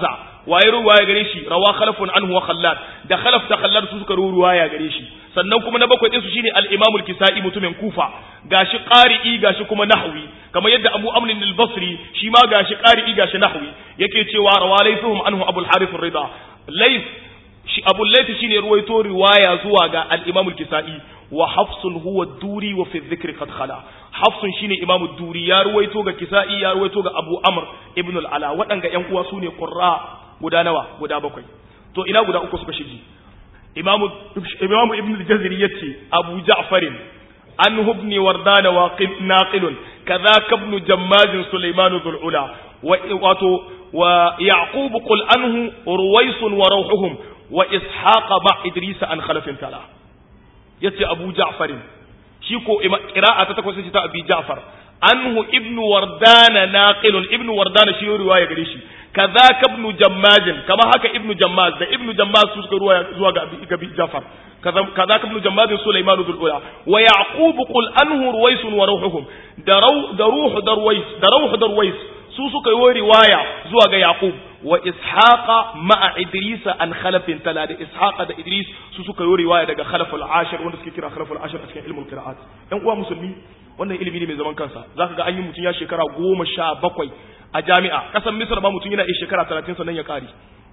A: waye ruwaya gare shi rawa khalafun anhu wa khallad da khalaf da khallad su suka ruwaya gare shi sannan kuma na bakwai din su shine al-imam al-kisai mutumin kufa gashi qari'i gashi kuma nahwi kamar yadda abu amr al-basri shi ma gashi qari'i gashi nahwi yake cewa rawa laysuhum anhu abu al-harith ar-ridha lays shi abu layth shine ruwaito riwaya zuwa ga al-imam al-kisai wa hafsun huwa duri wa fi dhikri qad khala hafsun shine imam duri ya ruwaito ga kisai ya ruwaito ga abu amr ibn al-ala wadanga yan uwa sune qurra guda nawa guda bakwai to ina guda uku suka shige imam imam ibn al-jazri yace abu ja'far anhu ibn wardan waqid naqil kadhaka ibn jammaz sulaiman dhul ula wa wato wa yaqub qul anhu ruwais wa rawhuhum wa ishaq ma idris an khalafin tala yace Abu Ja'far shi ko qira'a ta takwas ta Abi Ja'far anhu ibnu wardana naqilun ibnu wardana shi riwaya gare shi kadhaka ibnu jammaz kama haka ibnu jammaz da ibnu jammaz su suka riwaya zuwa ga Abi Ja'far kadhaka ibnu jammaz Sulaiman dhul ula wa yaqub qul anhu ruwais wa ruhuhum da ruh da ruh da ruwais da ruh da ruwais su suka yi riwaya zuwa ga yaqub wa ishaqa ma'a idris an khalafin tala da ishaqa da idris su suka yi riwaya daga khalaful ashir wanda suke kira khalaful ashir a cikin ilmul qira'at ɗan uwa musulmi wannan ilimi ne mai zaman kansa zaka ga an yi mutum ya shekara goma sha bakwai a jami'a kasan misr ba mutum yana iya shekara talatin sannan ya kare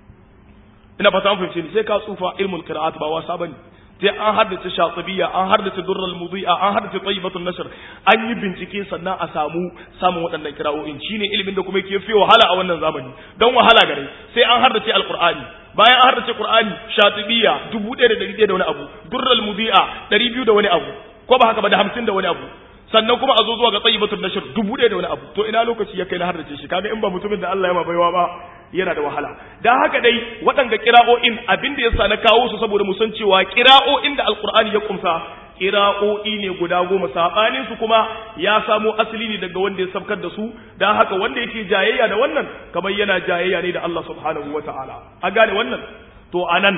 A: ina fata an fahimce ni sai ka tsufa ilmul qira'at ba wasa bane sai an haddace shatibiyya an haddace durral mudi'a an haddace tayyibatun nashr an yi bincike sannan a samu samun waɗannan kira'o'in shine ilimin da kuma yake fi wahala a wannan zamani don wahala gare sai an haddace alqur'ani bayan an haddace qur'ani shatibiyya 1100 da wani abu durral mudi'a 200 da wani abu ko ba haka ba da 50 da wani abu sannan kuma a zo zuwa ga tayyibatun nashr 1000 da wani abu to ina lokaci ya kai na haddace shi kaga in ba mutumin da Allah ya ma baiwa ba yana da wahala dan haka dai waɗanga kira'o'in abin da yasa na kawo su saboda mu san cewa kira'o'in da alqur'ani ya kumsa kira'o'i ne guda goma sabanin su kuma ya samo asali ne daga wanda ya sabkar da su dan haka wanda yake jayayya da wannan kamar yana jayayya ne da Allah subhanahu wataala a gane wannan to anan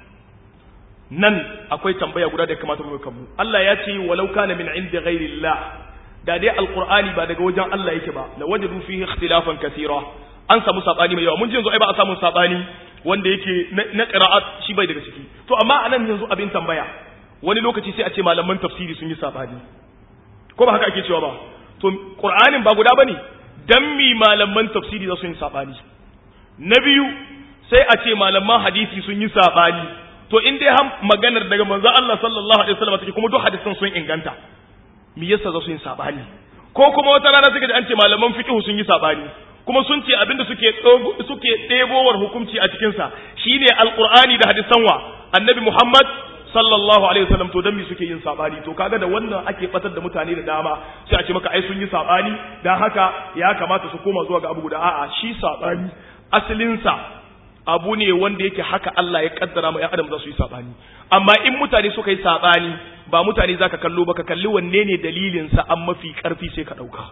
A: nan akwai tambaya guda da ya kamata mu kanmu Allah ya ce walau kana min indi ghairillah da dai alqur'ani ba daga wajen Allah yake ba la wajadu fihi ikhtilafan kathira an samu sabani mai yawa mun ji yanzu ai ba a samu sabani wanda yake na qira'at shi bai daga ciki to amma anan yanzu abin tambaya wani lokaci sai a ce malaman tafsiri sun yi sabani ko ba haka ake cewa ba to qur'anin ba guda bane dan mi malaman tafsiri za su yi sabani na biyu sai a ce malaman hadisi sun yi sabani to in dai har maganar daga manzon Allah sallallahu alaihi wasallam take kuma duk hadisan sun inganta me yasa za su yi sabani ko kuma wata rana suka ji an ce malaman fiqh sun yi sabani kuma sun ce abinda suke suke ɗebowar hukunci a cikinsa shine alqur'ani da hadisan wa annabi muhammad sallallahu alaihi wasallam to dan me suke yin sabani to kaga da wannan ake batar da mutane da dama sai a ce maka ai sun yi sabani dan haka ya kamata su koma zuwa ga abu guda a'a shi sabani asalin sa abu ne wanda yake haka Allah ya kaddara ma 'yan adam za su yi sabani amma in mutane suka yi sabani ba mutane zaka kallo ba ka kalli wanne ne dalilin sa an mafi karfi sai ka dauka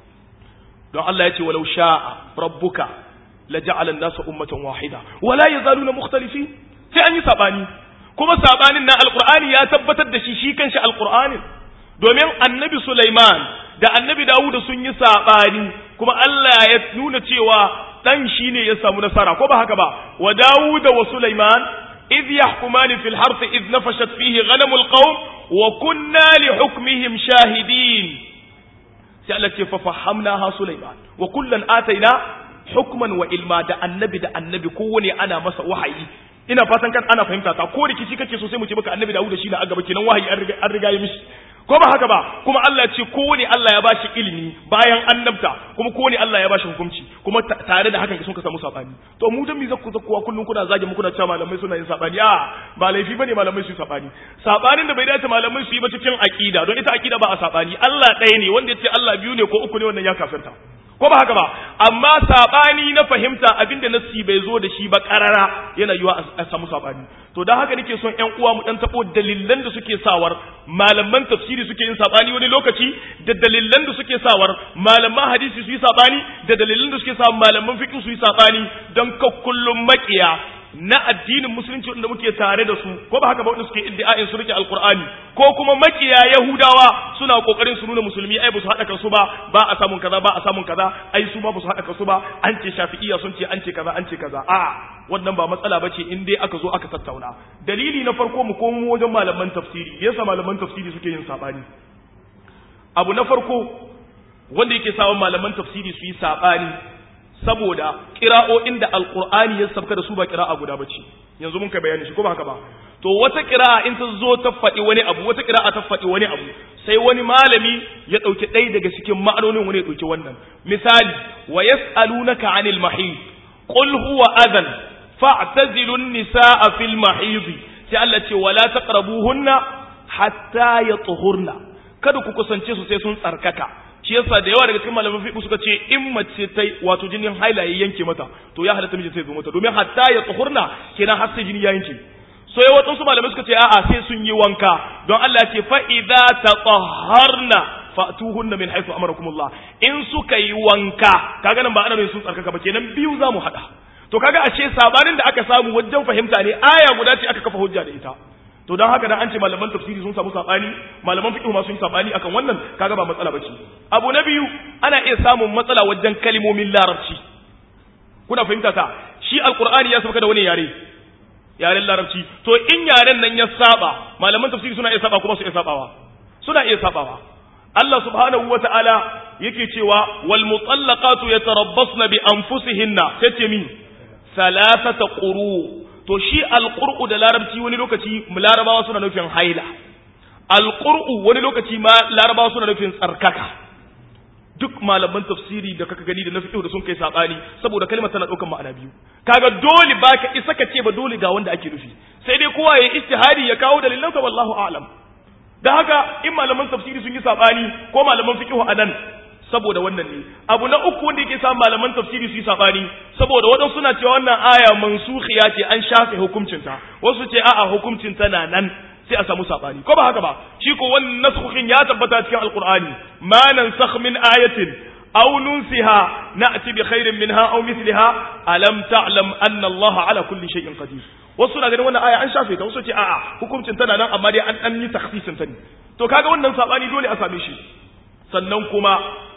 A: don Allah ya ce walau sha'a rabbuka la ja'ala an-nasa ummatan wahida wala yazaluna mukhtalifin sai an yi sabani kuma sabanin na alqur'ani ya tabbatar da shi shi kanshi alqur'anin domin annabi Sulaiman da annabi Dawud sun yi sabani kuma Allah ya nuna cewa dan shine ya samu nasara ko ba haka ba wa Dawud wa Sulaiman idh yahkumani fil harth idh nafashat fihi ghanamul qawm wa kunna li hukmihim shahidin sai Allah ce fa fahamna ha Sulaiman wa kullan ataina hukman wa ilma da annabi da annabi kowane ana masa wahayi ina fatan kan ana fahimta ta ko rikici kake so sai mu ce maka annabi Dawud shi na agaba kenan wahayi an riga an riga ya mishi ko ba haka ba kuma Allah ya ce kowane Allah ya bashi ilimi bayan annabta kuma kowane Allah ya bashi hukunci kuma tare da hakan sun ka samu sabani to mu dan mi zakku zakkuwa kullun kuna zage mu kuna cewa malamai suna yin sabani a ba laifi bane malamai su yi sabani sabanin da bai dace malamai su yi ba cikin aqida don ita aqida ba a sabani Allah ɗaya ne wanda ya ce Allah biyu ne ko uku ne wannan ya kafirta ko ba haka ba amma sabani na fahimta abinda nassi bai zo da shi ba karara yana yiwa a samu sabani to dan haka nake son ƴan uwa mu dan tabo dalilan da suke sawar malaman tafsiri suke yin sabani wani lokaci da dalilan da suke sawar malaman hadisi su yi sabani da dalilan da suke sawar malaman fiqh su yi sabani dan ka kullum makiya na addinin musulunci wanda muke tare da su ko ba haka ba wanda suke iddia'in su rike alqur'ani ko kuma makiya yahudawa suna kokarin su nuna musulmi ai ba su hada kansu ba ba a samun kaza ba a samun kaza ai su ma ba su hada kansu ba an ce shafi'iyya sun ce an ce kaza an ce kaza a wannan ba matsala bace in dai aka zo aka tattauna dalili na farko mu komo wajen malaman tafsiri yasa malaman tafsiri suke yin sabani abu na farko wanda yake sawa malaman tafsiri su yi sabani saboda kira'o'in da alqur'ani ya sabka da su ba kira'a guda bace yanzu mun kai bayani shi ko ba haka ba to wata kira'a in ta zo ta faɗi wani abu wata kira'a ta faɗi wani abu sai wani malami ya ɗauki ɗaya daga cikin ma'anonin wani ya ɗauki wannan misali wa yas'alunaka 'anil mahid qul huwa adhan fa'tazilu an-nisaa fil mahid sai Allah ce wala taqrabuhunna hatta yatuhurna kada ku kusance su sai sun tsarkaka shi yasa da yawa daga cikin malaman fiqh suka ce in mace ta wato jinin haila ya yanke mata to ya halatta miji sai zo mata domin hatta ya tsuhurna kenan har sai jini ya yanke so ya wadansu malamai suka ce a'a sai sun yi wanka don Allah ya ce fa idza tatahharna fatuhunna min haythu amarakumullah in suka yi wanka kaga nan ba ana nuna sun tsarkaka ba kenan biyu zamu hada to kaga ashe sabanin da aka samu wajen fahimta ne aya guda ce aka kafa hujja da ita to don haka dan an ce malaman tafsiri sun samu sabani malaman fiqh ma sun yi sabani akan wannan kaga ba matsala bace abu na biyu ana iya samun matsala wajen kalmomin larabci kuna fahimta ta shi alqur'ani ya sauka da wani yare yaren larabci to in yaren nan ya saba malaman tafsiri suna iya saba kuma su iya sabawa suna iya sabawa Allah subhanahu wata'ala yake cewa wal mutallaqatu yatarabbasna bi anfusihinna sai ce min salasata quru to shi alƙur'u da larabci wani lokaci larabawa suna nufin haila alƙur'u wani lokaci ma larabawa suna nufin tsarkaka duk malaman tafsiri da kaka gani da na fiqh da sun kai sabani saboda kalmar tana ɗaukar ma'ana biyu kaga dole baka isa ka ce ba dole ga wanda ake nufi sai dai kowa ya istihadi ya kawo dalilansa wallahu a'lam da haka in malaman tafsiri sun yi sabani ko malaman fiqh anan saboda wannan ne abu na uku wanda yake sa malaman tafsiri su yi sabani saboda waɗansu suna cewa wannan aya mansukhiya ce an shafe hukuncinta wasu ce a'a hukuncinta na nan sai a samu sabani ko ba haka ba shi ko wannan nasukhin ya tabbata cikin alqur'ani ma nansakh min ayatin aw nunsiha na'ti bi khairin minha aw mithliha alam ta'lam anna allaha ala kulli shay'in qadir wasu na ganin wannan aya an shafe ta wasu ce a'a hukuncin tana nan amma dai an dan yi takhsisin ta ne to kaga wannan sabani dole a same shi sannan kuma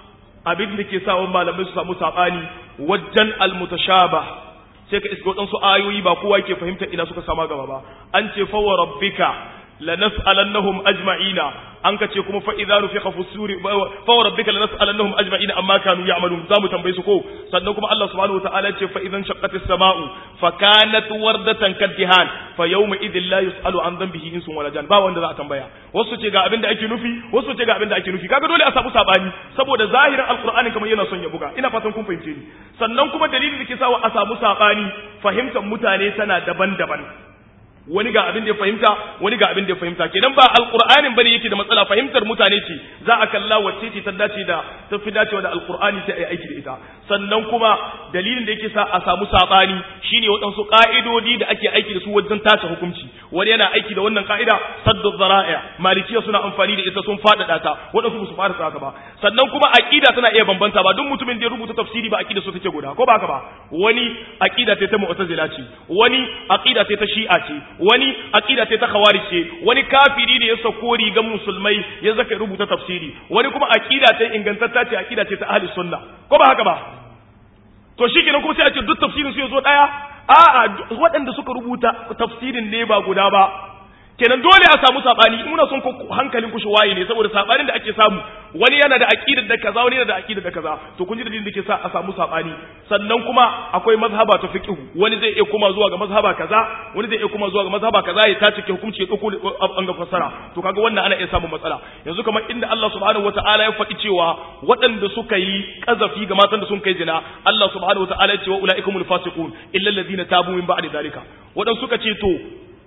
A: abin da ke sa wani malamai su samu saɓani wajen almutashaba sai ka iska waɗansu ayoyi ba kowa ke fahimta ina suka sama gaba ba an ce fawa rabbika lanas'alannahum ajma'ina an ka ce kuma fa idza nufiqa fi suri fa rabbika lanas'alannahum ajma'ina amma kanu ya'malun zamu tambaye su ko sannan kuma Allah subhanahu wa ta'ala ce fa idan shaqqat as-sama'u fa kanat wardatan kaddihan fa yawma idhil la yus'alu an dhanbihi insun wala jan ba wanda za a tambaya wasu ce ga abin da ake nufi wasu ce ga abin da ake nufi kaga dole a samu sabani saboda zahirin alqur'ani kamar yana son ya buga ina fatan kun fahimce ni sannan kuma dalilin da ke sawa a samu sabani fahimtar mutane tana daban-daban wani ga abin da ya fahimta wani ga abin da ya fahimta kenan ba alqur'anin bane yake da matsala fahimtar mutane ce za a kalla wacce ce ta dace da ta fi dacewa da alqur'ani sai a yi aiki da ita sannan kuma dalilin da yake sa a samu sabani shine waɗansu ka'idodi da ake aiki da su wajen tace hukunci wani yana aiki da wannan ka'ida saddu zara'i malikiya suna amfani da ita sun faɗaɗa ta waɗansu ba su fara haka ba sannan kuma aqida tana iya bambanta ba duk mutumin da ya rubuta tafsiri ba aqida su take guda ko ba haka ba wani aqida ta mu'tazila ce wani aqida ta shi'a ce wani aqida ce ta khawarij ce wani kafiri ne ya sako rigan musulmai ya zaka rubuta tafsiri wani kuma aqida ta ingantatta ce aqida ce ta ahli sunna ko ba haka ba to shikenan kuma sai a ce duk tafsirin su yazo daya a'a waɗanda suka rubuta tafsirin ne ba guda ba kenan dole a samu sabani muna son ku hankalin ku shi waye ne saboda sabanin da ake samu wani yana da aqidar da kaza wani yana da aqidar da kaza to kun ji dalilin da ke sa a samu sabani sannan kuma akwai mazhaba ta fiqh wani zai iya kuma zuwa ga mazhaba kaza wani zai iya kuma zuwa ga mazhaba kaza ya tace ke hukunci ya dauko an ga fassara to kaga wannan ana iya samun matsala yanzu kamar inda Allah subhanahu wataala ya faɗi cewa waɗanda suka yi kazafi ga matan da sun kai zina Allah subhanahu wataala ya ce wa ulaikumul fasiqun illa alladhina tabu min ba'di dalika waɗanda suka ce to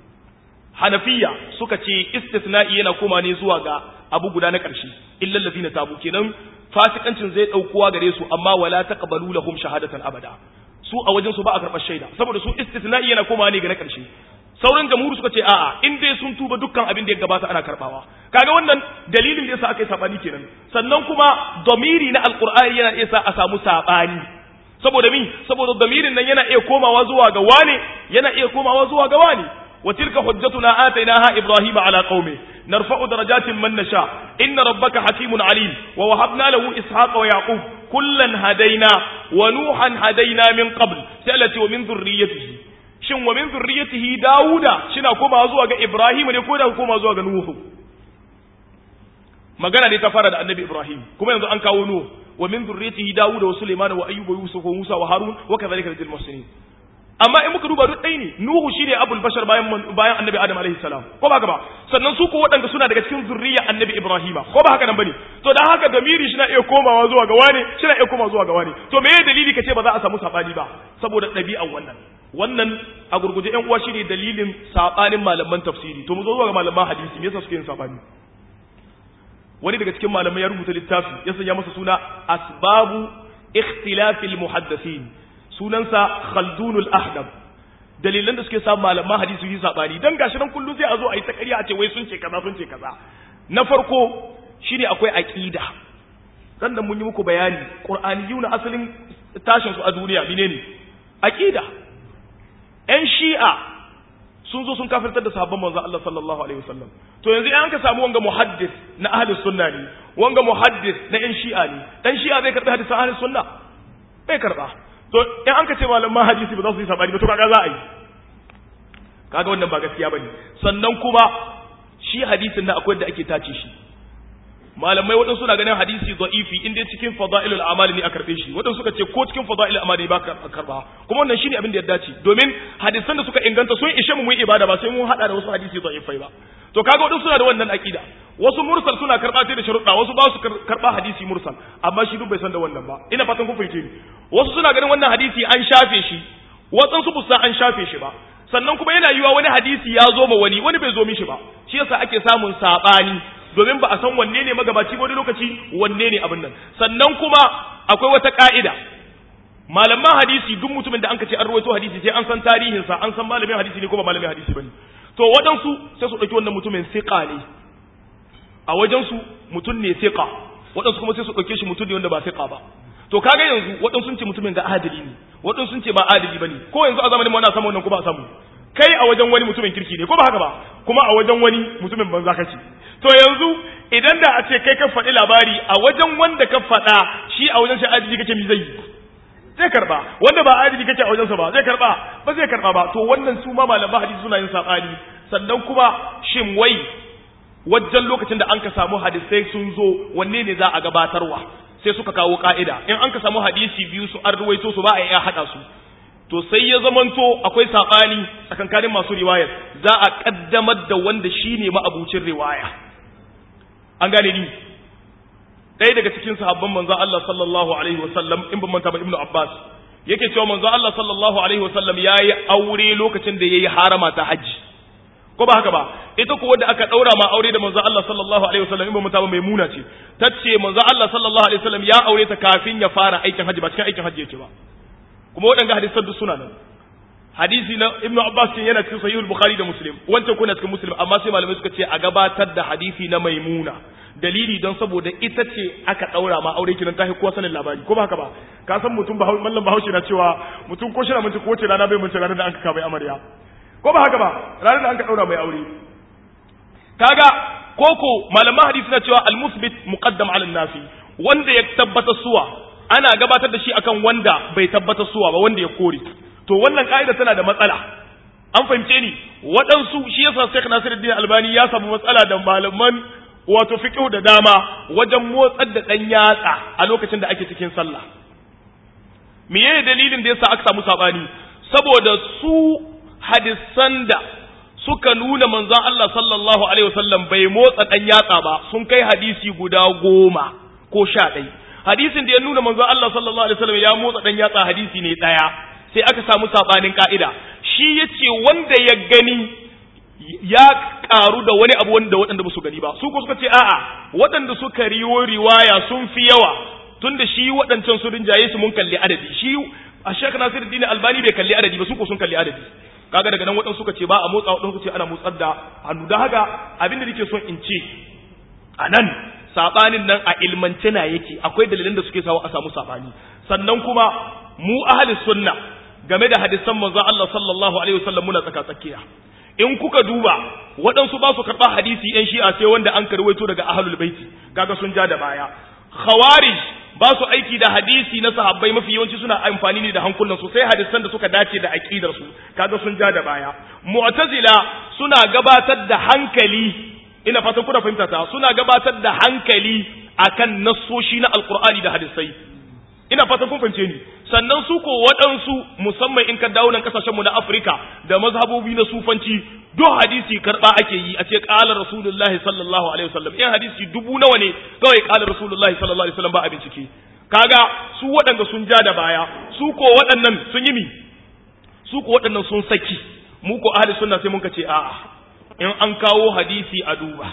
A: hanafiya suka ce istisna'i yana koma ne zuwa ga abu guda na ƙarshe illal ladina tabu kenan fasikancin zai daukuwa gare su amma wala taqbalu lahum shahadatan abada su a wajen su ba a karɓar shaida saboda su istisna'i yana koma ne ga na ƙarshe sauran jamhuri suka ce a'a in dai sun tuba dukkan abin da ya gabata ana karbawa kaga wannan dalilin da yasa aka yi sabani kenan sannan kuma domiri na alqur'ani yana iya sa a samu sabani saboda mi saboda damirin nan yana iya komawa zuwa ga wane yana iya komawa zuwa ga wani wa tilka hujjatuna atainaha ibrahima ala qaumi narfa'u darajatin man nasha inna rabbaka hakimun alim wa wahabna lahu ishaqa wa yaqub kullan hadaina wa nuhan hadaina min qabl sai wa min dhurriyyatihi shin wa min zurriyatihi Dawuda shina koma zuwa ga Ibrahim ne ko da koma zuwa ga Nuhu magana ne ta fara da Annabi Ibrahim kuma yanzu an kawo Nuhu wa min zurriyatihi Dawuda wa Sulaiman wa Ayyub wa Yusuf wa Musa wa Harun wa kadhalika lil muslimin amma in muka duba duk ɗaya ne Nuhu shine abul bashar bayan bayan Annabi Adam alaihi salam ko ba haka ba sannan su ko waɗanda suna daga cikin zurriya Annabi Ibrahima ko ba haka nan bane to dan haka damiri shi na iya komawa zuwa ga wani shi na iya komawa zuwa ga wani to me dalili kace ba za a samu sabani ba saboda ɗabi'an wannan wannan a gurguje ƴan uwa shine dalilin sabanin malaman tafsiri to mu zo zuwa ga malaman hadisi me yasa suke yin sabani wani daga cikin malamai ya rubuta littafi ya sanya masa suna asbabu ikhtilafil muhaddathin sunansa khaldunul ahdab dalilan da suke sa malaman hadisi yi sabani dan gashi nan kullun sai a zo a yi ta ƙarya a ce wai sun ce kaza sun ce kaza na farko shine akwai aqida dan mun yi muku bayani qur'aniyuna asalin tashin su a duniya menene aqida ‘yan shi'a sun zo sun kafirtar da sahabban manzo Allah sallallahu Alaihi wasallam to yanzu an ka samu wanga muhaddis na ahlus sunna ne wanga muhaddis na ‘yan shi'a ne ɗan shi'a zai karɓi hadisan ahlus sunna bai karɓa to in an ka ce malaman hadisi ba za su yi sabani ba to kaga za a yi kaga wannan ba gaskiya bane sannan kuma shi hadisin na akwai da ake tace shi malamai waɗansu suna ganin hadisi da'ifi in dai cikin fada'ilul amali ne a karɓe shi waɗansu suka ce ko cikin fada'ilul amali ba ka karɓa kuma wannan shine abin da ya dace domin hadisan da suka inganta sun ishe mu mu ibada ba sai mun hada da wasu hadisi da'ifai ba to kaga waɗansu suna da wannan aqida wasu mursal suna karɓa sai da sharuɗa wasu ba su karɓa hadisi mursal amma shi duk bai san da wannan ba ina fatan kun fahimce ni wasu suna ganin wannan hadisi an shafe shi waɗansu ba an shafe shi ba sannan kuma yana yiwa wani hadisi ya zo ma wani wani bai zo mishi ba shi yasa ake samun saɓani domin ba a san wanne ne magabaci wani lokaci wanne ne abin nan sannan kuma akwai wata ka'ida malaman hadisi duk mutumin da anka ce an rawaito hadisi sai an san tarihinsa an san malamin hadisi ne ko ba malamin hadisi bane to waɗansu sai su ɗauki wannan mutumin siqa ne a wajensu mutum ne siqa waɗansu kuma sai su ɗauke shi mutum ne wanda ba siqa ba to kaga yanzu waɗansu sun ce mutumin ga adali ne waɗansu sun ce ba adali bane ko yanzu a zamanin mu ana samu wannan ko ba a samu kai a wajen wani mutumin kirki ne ko ba haka ba kuma a wajen wani mutumin banza kace to yanzu idan da a ce kai ka faɗi labari a wajen wanda ka faɗa shi a wajen shi adili kake mi zai zai karba wanda ba adili kake a wajensa ba zai karba ba zai karba ba to wannan su ma malaman hadisi suna yin sabani sannan kuma shin wai wajen lokacin da an ka samu hadisai sun zo wanne ne za a gabatarwa sai suka kawo ka'ida in an ka samu hadisi biyu su an ruwaito su ba a iya haɗa su to sai ya zamanto akwai saɓani tsakankanin masu riwayar za a ƙaddamar da wanda shi ne ma'abucin riwaya an gane ni ɗaya daga cikin sahabban manzon Allah sallallahu alaihi wasallam in ban manta ba Ibn Abbas yake cewa manzon Allah sallallahu alaihi wasallam yayi aure lokacin da yayi harama ta haji ko ba haka ba ita ko wanda aka daura ma aure da manzon Allah sallallahu alaihi wasallam in ban manta ba Maimuna ce tace manzon Allah sallallahu alaihi wasallam ya aure ta kafin ya fara aikin haji ba cikin aikin haji yake ba kuma waɗanda hadisan duk suna nan hadisi na ibnu abbas cin yana cikin sahihul bukhari da muslim wancan kuna cikin muslim amma sai malamai suka ce a gabatar da hadisi na maimuna dalili don saboda ita ce aka daura ma aure kinan tahi kowa sanin labari ko ba haka ba ka san mutum ba mallam bahaushe na cewa mutum ko shi na mun ko ce rana bai mun ranar da an ka mai amarya ko ba haka ba ranar da an ka daura mai aure kaga koko malaman hadisi na cewa al-musbit muqaddam ala nafi wanda ya tabbata suwa ana gabatar da shi akan wanda bai tabbata suwa ba wanda ya kore to wannan ka'ida tana da matsala an fahimce ni waɗansu shi yasa Sheikh Nasiruddin Albani ya samu matsala da malaman wato fiqh da dama wajen motsar da dan yatsa a lokacin da ake cikin sallah meye dalilin da yasa aka samu sabani saboda su hadisan da suka nuna manzon Allah sallallahu alaihi wasallam bai motsa dan yatsa ba sun kai hadisi guda goma ko sha ɗaya hadisin da ya nuna manzon Allah sallallahu alaihi wasallam ya motsa dan yatsa hadisi ne ɗaya sai aka samu sabanin ka'ida shi yace wanda ya gani ya karu da wani abu wanda waɗanda ba su gani ba su ko suka ce a'a waɗanda suka riwo riwaya sun fi yawa tunda shi waɗancan su rinjaye su mun kalli adadi shi a Sheikh Nasiruddin Albani bai kalli adadi ba su ko sun kalli adadi kaga daga nan waɗansu suka ce ba a motsa waɗansu ce ana motsar da hannu da haka abin da nake son in ce a nan saɓanin nan a ilmance na yake akwai dalilan da suke sawa a samu saɓani sannan kuma mu ahli sunna game da hadisan manzo Allah sallallahu alaihi wasallam muna tsaka tsakiya in kuka duba waɗansu ba su karɓa hadisi yan shi'a sai wanda an karwaito daga ahlul baiti kaga sun ja da baya khawarij ba su aiki da hadisi na sahabbai mafi yawanci suna amfani ne da hankulan su sai hadisan da suka dace da aqidar su kaga sun ja da baya mu'tazila suna gabatar da hankali ina fatan kuna fahimta ta suna gabatar da hankali akan nassoshi na alqur'ani da hadisai ina fatan kun fahimce ni sannan su ko waɗansu musamman in ka dawo nan kasashenmu na Afirka da mazhabobi na sufanci duk hadisi karɓa ake yi a ce ƙalar rasulullahi sallallahu alaihi wasallam in hadisi dubu nawa ne kawai ƙalar rasulullahi sallallahu alaihi wasallam ba a bincike kaga su waɗanda sun ja da baya su ko waɗannan sun yi mi su ko waɗannan sun saki mu ko ahli sunna sai mun ka ce a'a in an kawo hadisi a duba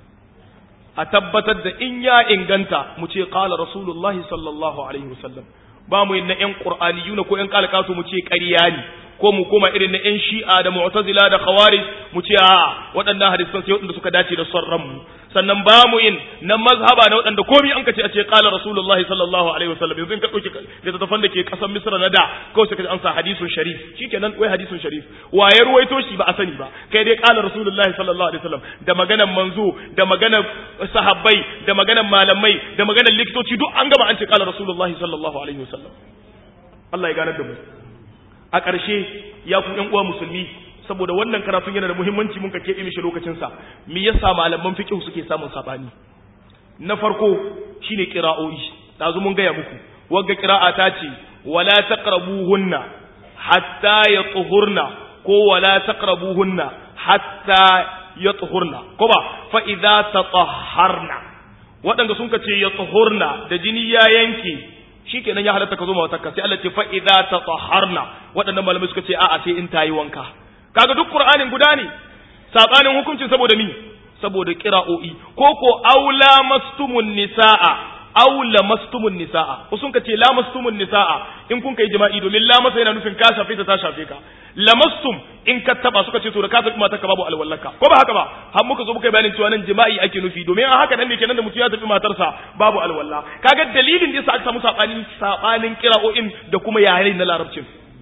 A: a tabbatar da in ya inganta mu ce qala rasulullahi sallallahu alaihi wasallam ba mu yin na ƴan qur'aniyuna ko ƴan kalakato mu ce ƙarya ne ko mu koma irin na ƴan shi'a da mu'tazila da khawarij mu ce a waɗannan hadisan sai waɗanda suka dace da son ranmu sannan ba mu yin na mazhaba na waɗanda komai an kace a ce qala rasulullahi sallallahu alaihi wasallam yanzu in ka dauki littattafan da ke ƙasar misra na da kawai sai ka an sa hadisun sharif shikenan wai hadisun sharif waye ruwaito shi ba a sani ba kai dai qala rasulullahi sallallahu alaihi wasallam da maganan manzo da maganan sahabbai da maganan malamai da maganan likitoci duk an gama an ce qala rasulullahi sallallahu alaihi wasallam Allah ya ganar da mu a ƙarshe ya ku ƴan uwa musulmi saboda wannan karatun yana da muhimmanci mun ka keɓe mishi lokacinsa me yasa malaman fiqh suke samun sabani na farko shine qira'o'i dazu mun gaya muku wagga qira'a ta ce wala taqrabuhunna hatta yatuhurna ko wala taqrabuhunna hatta yatuhurna ko ba fa idza tatahharna waɗanda sun ka ce yatuhurna da jini ya yanke shikenan ya halatta ka zo mawatakka sai Allah ce fa idza tatahharna waɗannan malamai suka ce a'a sai in tayi wanka kaga duk qur'anin guda ne sabanin hukuncin saboda ni saboda qira'o'i ko ko aula mastumun nisaa aula mastumun nisaa ko sun kace la mastumun nisaa in kun kai jima'i domin la masa yana nufin ka shafe ta ta shafe ka lamastum in ka taba suka ce to da ka tafi mata ka babu alwallaka ko ba haka ba har muka zo muka bayanin cewa nan jima'i ake nufi domin a haka nan ne kenan da mutum ya tafi matarsa babu alwalla kaga dalilin da yasa aka samu sabanin sabanin qira'o'in da kuma yare na larabcin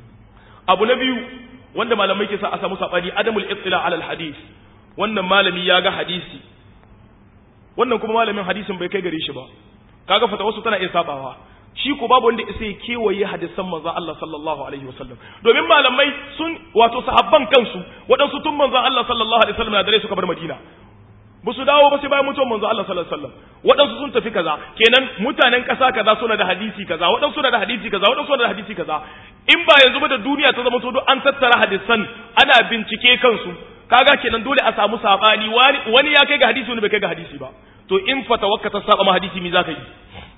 A: abu na biyu wanda malamai ke sa a samu sabani adamul ittila ala alhadith wannan malami ya ga hadisi wannan kuma malamin hadisin bai kai gare shi ba kaga fata wasu tana iya sabawa shi ko babu wanda sai kewaye hadisan manzo Allah sallallahu alaihi wasallam domin malamai sun wato sahabban kansu waɗansu tun manzo Allah sallallahu alaihi wasallam na dare suka bar Madina ba su dawo ba sai bayan mutuwar manzo Allah sallallahu alaihi wasallam waɗansu sun tafi kaza kenan mutanen ƙasa kaza suna da hadisi kaza waɗansu suna da hadisi kaza waɗansu suna da hadisi kaza in ba yanzu ba da duniya ta zama to duk an tattara hadisan ana bincike kansu kaga kenan dole a samu sabani wani wani ya kai ga hadisi wani bai kai ga hadisi ba to in fatawakka ta saba ma hadisi mi zaka yi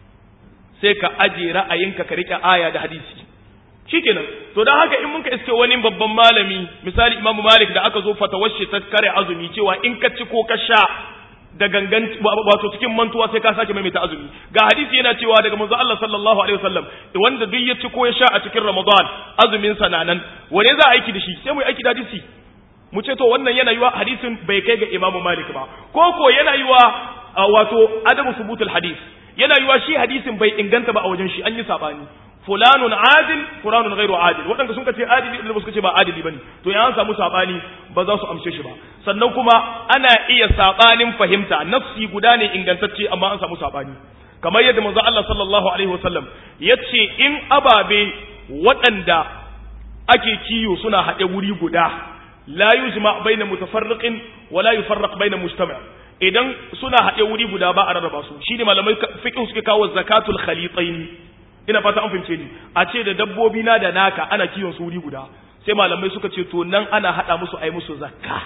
A: sai ka aje ra'ayinka ka rike aya da hadisi shikenan to dan haka in muka iske wani babban malami misali imamu malik da aka zo fatawar shi ta kare azumi cewa in ka ci ko ka sha da gangan wato cikin mantuwa sai ka sake maimaita azumi ga hadisi yana cewa daga manzo Allah sallallahu alaihi wasallam wanda duk ya ci ko ya sha a cikin ramadan azumin sa nan wane za a aiki da shi sai mu yi aiki da hadisi mu ce to wannan yana yiwa hadisin bai kai ga imamu malik ba ko ko yana yiwa wato adabu subutul hadis yana yiwa shi hadisin bai inganta ba a wajen shi an yi sabani fulanun adil fulanun ghairu adil wadanda sun ce adili da suka ce ba adili bane to ya an samu sabani ba za su amshe shi ba sannan kuma ana iya sabanin fahimta nafsi guda ne ingantacce amma an samu sabani kamar yadda manzo Allah sallallahu alaihi wasallam yace in ababe waɗanda ake kiyo suna haɗe wuri guda la yujma baina mutafarriqin wa la yufarraq baina mujtama' idan suna haɗe wuri guda ba a rarraba su shine malamai fiqh suke kawo zakatul khalitaini ina fata an fahimce ni a ce da dabbobi na da naka ana kiwon su wuri guda sai malamai suka ce to nan ana hada musu ai musu zakka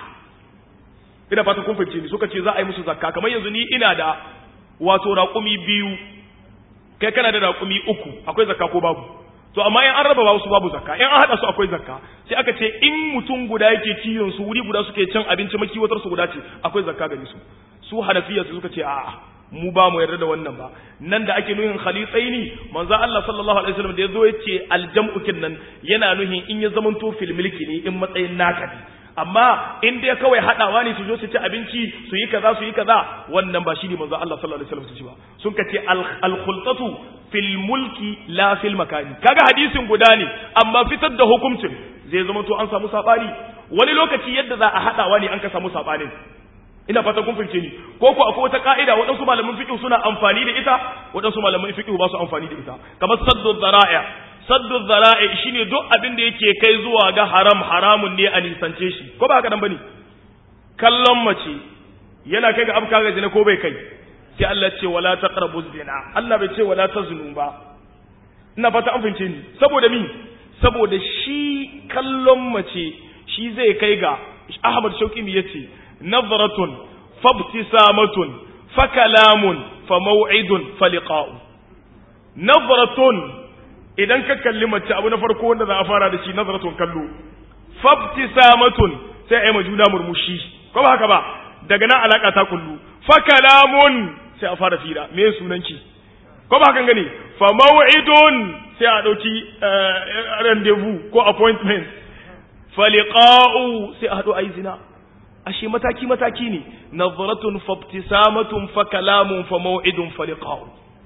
A: ina fata kun fahimce ni suka ce za a yi musu zakka kamar yanzu ni ina da wato raƙumi biyu kai kana da raƙumi uku akwai zakka ko babu to amma in an raba wasu babu zakka in an hada su akwai zakka sai aka ce in mutum guda yake kiwon su wuri guda suke cin abinci makiwatar su guda ce akwai zakka gare su su hanafiya su suka ce a'a mu ba mu yarda da wannan ba nan da ake nuhin khalitsaini manzo Allah sallallahu alaihi wasallam da yazo yace aljam'u nan yana nuhin in ya zamanto fil milki ne in matsayin naka ne amma in dai kawai hadawa ne su zo su ci abinci su yi kaza su yi kaza wannan ba shine manzo Allah sallallahu alaihi wasallam su ci ba sun kace al khultatu fil mulki la fil makani kaga hadisin guda ne amma fitar da hukuncin zai zama to an samu sabani wani lokaci yadda za a hadawa ne an ka samu sabanin ina fatan kun fahimce ni ko ko akwai wata ka'ida waɗansu malaman fiqh suna amfani da ita waɗansu malaman fiqh ba su amfani da ita kamar saddu dhara'i saddu dhara'i shine duk abin da yake kai zuwa ga haram haramun ne a nisance shi ko ba haka nan bane kallon mace yana kai ga abka ga zina ko bai kai sai Allah ce wala taqrabu zina Allah bai ce wala tazunu ba ina fata an fahimce ni saboda mi saboda shi kallon mace shi zai kai ga Ahmad Shauki mi yace nazratun fabtisamatun fakalamun famaw'idun faliqa'u nazratun idan ka kalli mace abu na farko wanda za a fara da shi nazratun kallo fabtisamatun sai ai majuna murmushi ko ba haka ba daga nan alaka ta kullu fakalamun sai a fara fira me sunanki ko ba hakan gani fa maw'idun sai a dauki rendezvous ko appointment faliqa'u sai a hadu ayi zina ashe mataki mataki ne nazratun fabtisamatun fa kalamun fa maw'idun faliqa'u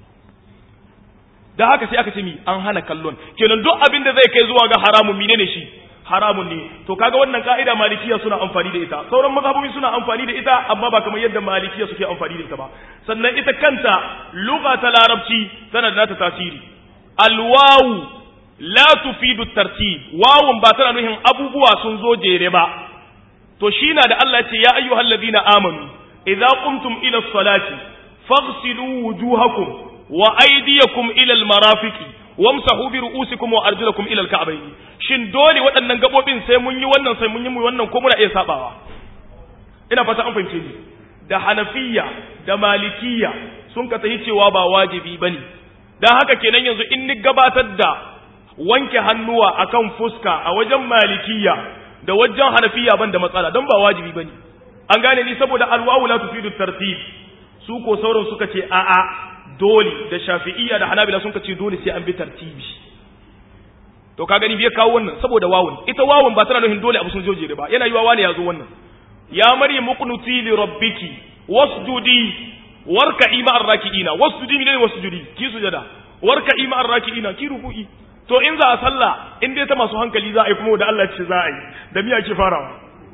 A: da haka sai aka ce mi an hana kallon kenan duk abin da zai kai zuwa ga haramun menene shi haramun ne to kaga wannan ka'ida malikiya suna amfani da ita sauran mazhabobi suna amfani da ita amma ba kamar yadda malikiya suke amfani da ita ba sannan ita kanta lugha ta larabci tana da nata tasiri alwawu la tufidu tartib wawun ba tana nuhin abubuwa sun zo jere ba to shi na da Allah ya ce ya ayyuhal ladina amanu idza qumtum ila salati faghsilu wujuhakum wa aydiyakum ila almarafiqi wamsahu bi ru'usikum wa arjulakum ila alka'bayn shin dole waɗannan gabobin sai mun yi wannan sai mun yi wannan ko muna iya sabawa ina fata an fahimce ni da hanafiya da malikiya sun ka tayi cewa ba wajibi bane dan haka kenan yanzu in ni gabatar da wanke hannuwa akan fuska a wajen malikiya da wajen hanafiya ban da matsala don ba wajibi bane an gane ni saboda alwawu la tufidu tartib su ko sauran suka ce a'a dole da shafi'iyya da hanabila sun ce dole sai an bi tartibi to ka gani bai kawo wannan saboda wawun ita wawun ba tana nufin dole abu sun joje ba yana yiwa wani ya zo wannan ya maryam muqnuti li rabbiki wasjudi warka'i ma'ar raki'ina wasjudi ne wasjudi ki sujada warka'i ma'ar raki'ina ki ruku'i to in za a sallah in dai ta masu hankali za a yi kuma da Allah ce za a yi da miya ke farawa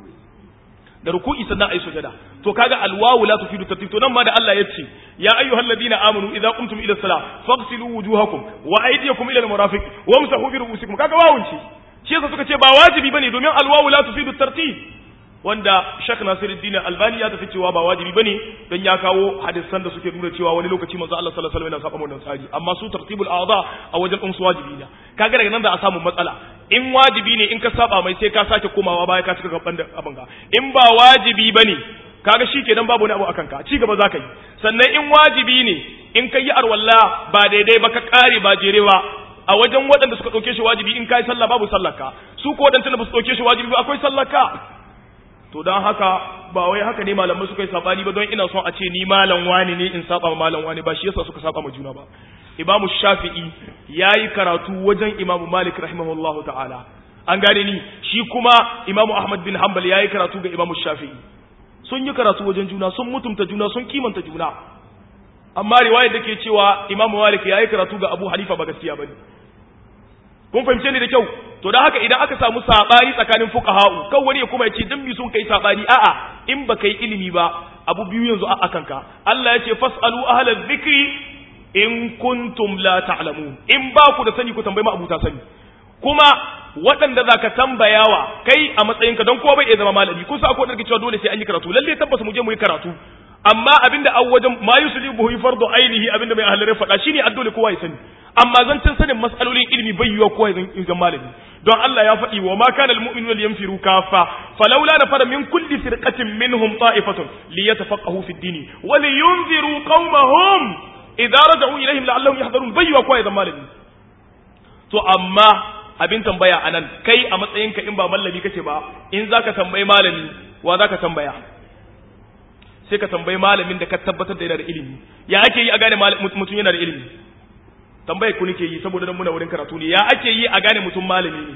A: da ruku'i sannan a yi sujada to kaga alwawu la tufidu tartib to nan ma da Allah ya ce ya ayyuhal ladina amanu idza qumtum ila salah faghsilu wujuhakum wa aydiyakum ila almarafiq wamsahu bi ru'usikum kaga wawun ce shi yasa suka ce ba wajibi bane domin alwawu la tufidu tartib wanda Sheikh Nasiruddin Albani ya tafi cewa ba wajibi bane dan ya kawo hadisan da suke nuna cewa wani lokaci manzo Allah sallallahu alaihi wasallam yana saba wannan tsari amma su tartibul a'dha a wajen din su wajibi ne kaga daga nan da a samu matsala in wajibi ne in ka saba mai sai ka sake komawa baya ka cika gaban da abin ga in ba wajibi bane kaga shikenan babu wani abu akan ka ci gaba zaka yi sannan in wajibi ne in ka yi arwalla ba daidai ba ka kare ba jere ba a wajen waɗanda suka ɗauke shi wajibi in kai sallah babu sallaka su ko waɗanda ba su ɗauke shi wajibi ba akwai sallaka to don haka ba wai haka ne malamai suka yi sabani ba don ina son a ce ni malam wani ne in saba malam wani ba shi yasa suka saba ma juna ba imamu shafi'i yayi karatu wajen imamu malik rahimahullahu ta'ala an gane ni shi kuma imamu ahmad bin hanbal yayi karatu ga imamu shafi'i sun yi karatu wajen juna sun mutumta juna sun kimanta juna amma riwayar da ke cewa imamu malik yayi karatu ga abu hanifa ba gaskiya bane kun fahimce ni da kyau to dan haka idan aka samu sabani tsakanin fuqaha'u kan wani ya kuma ya ce dan mi sun kai sabani a'a in ba kai ilimi ba abu biyu yanzu a kanka Allah ya ce fasalu ahla dhikri in kuntum la ta'lamun in ba ku da sani ku tambayi ma abuta sani kuma waɗanda za ka tambayawa kai a matsayinka don kowa bai iya zama malami kun sa akwai wadda cewa dole sai an yi karatu lalle tabbas mu je mu yi karatu amma abinda an wajen ma yuslibuhu fardu ainihi abinda mai ahlare faɗa shine addole kowa ya sani amma zancin sanin mas'alolin ilimi bai yiwa kowa ya zan malami don Allah ya faɗi wa ma kana almu'minuna liyanfiru kafa falawla nafara min kulli firqatin minhum ta'ifatun liyatafaqahu fi ad-din wa liyunziru qaumahum idza raja'u ilayhim la'allahum yahdharun bai yiwa kowa ya zan malami to amma abin tambaya anan kai a matsayinka in ba mallami kace ba in zaka tambayi malami wa zaka tambaya sai ka tambayi malamin da ka tabbatar da yana da ilimi ya ake yi a gane mutum yana da ilimi tambayar ku nake yi saboda nan muna wurin karatu ne ya ake yi a gane mutum malami ne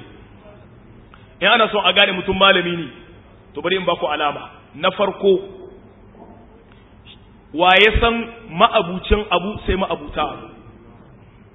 A: in ana so a gane mutum malami ne to bari in ba ku alama na farko wa ya san ma'abucin abu sai ma'abuta abu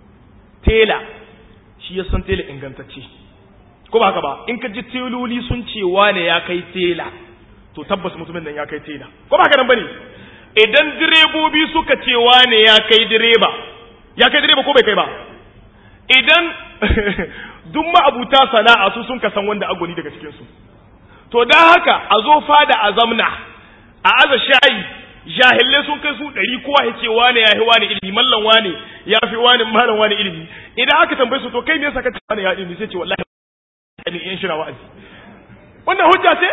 A: tela shi ya san tela ingantacce ko ba haka ba in ka ji teloli sun ce wane ya kai tela to tabbas mutumin nan ya kai tela ko ba haka nan bane idan direbobi suka ce wane ya kai direba ya kai direba ko bai kai ba idan duk ma'abuta sana'a su sun kasan wanda agoni daga cikin su to dan haka a zo fada a zamna a aza shayi jahilai sun kai su ɗari kowa ya ce wane ya fi wane ilimi mallan wane ya fi wane mallan wane ilimi idan aka tambaye su to kai me yasa ka ce wane ya ilimi sai ce wallahi ne in shira wa'azi wannan hujja ce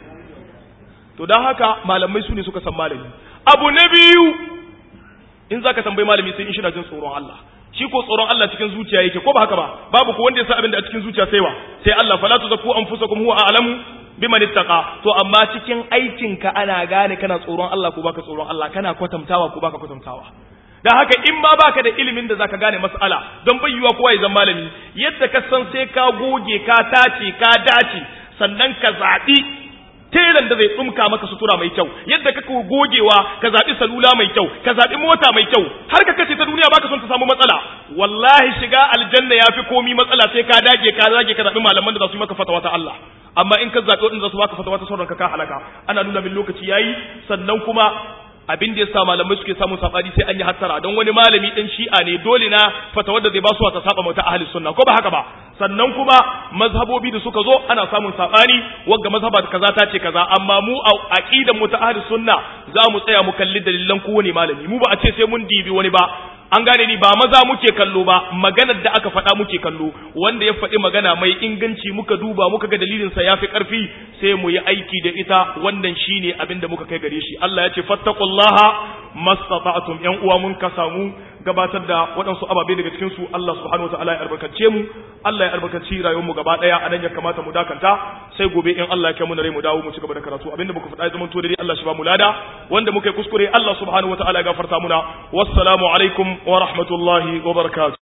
A: to dan haka malamai su ne suka san malami abu na biyu in zaka tambayi malami sai in shira jin tsoron Allah shi ko tsoron Allah cikin zuciya yake ko ba haka ba babu ko wanda ya san abin da a cikin zuciya sai wa sai Allah fala tuzakku anfusakum huwa a'lamu biman ittaqa to amma cikin aikin ka ana gane kana tsoron Allah ko baka tsoron Allah kana kwatantawa ko baka kwatantawa dan haka in ma baka da ilimin da zaka gane mas'ala don bayyuwa kowa ya zama malami yadda ka san sai ka goge ka tace ka dace sannan ka zabi telan da zai tsumka maka sutura mai kyau yadda kake gogewa ka zabi salula mai kyau ka zabi mota mai kyau har ka kace ta duniya baka son ta samu matsala wallahi shiga aljanna yafi komi matsala sai ka dage ka dage ka zabi malaman da za su yi maka fatawa ta Allah amma in ka zabi wadanda za su baka fatawa ta sauranka ka halaka ana nuna min lokaci yayi sannan kuma abin da yasa malamai suke samun sabani sai an yi hattara don wani malami din shi'a ne dole na fatawar da zai ba su ta saba mata ahli sunna ko ba haka ba sannan kuma mazhabobi da suka zo ana samun sabani wagga mazhaba kaza ta ce kaza amma mu a aqidan mu ta ahli sunna za mu tsaya mu kalli dalilan kowane malami mu ba a ce sai mun dibi wani ba an gane ni ba maza muke kallo ba maganar da aka faɗa muke kallo wanda ya faɗi magana mai inganci muka duba muka ga dalilin sa yafi ƙarfi sai mu yi aiki da ita wannan shine abin da muka kai gare shi Allah ya ce fattaqullaha mastata'tum yan uwa mun ka samu gabatar da waɗansu ababe daga cikin su Allah subhanahu wataala ya albarkace mu Allah ya albarkaci rayuwar mu gaba daya anan ya kamata mu dakanta sai gobe in Allah ya kai mu rai mu dawo mu ci gaba da karatu abinda muka faɗa ya zama to dai Allah shi ba mu lada wanda muka yi kuskure Allah subhanahu wataala ya gafarta muna wassalamu alaikum wa rahmatullahi wa barakatuh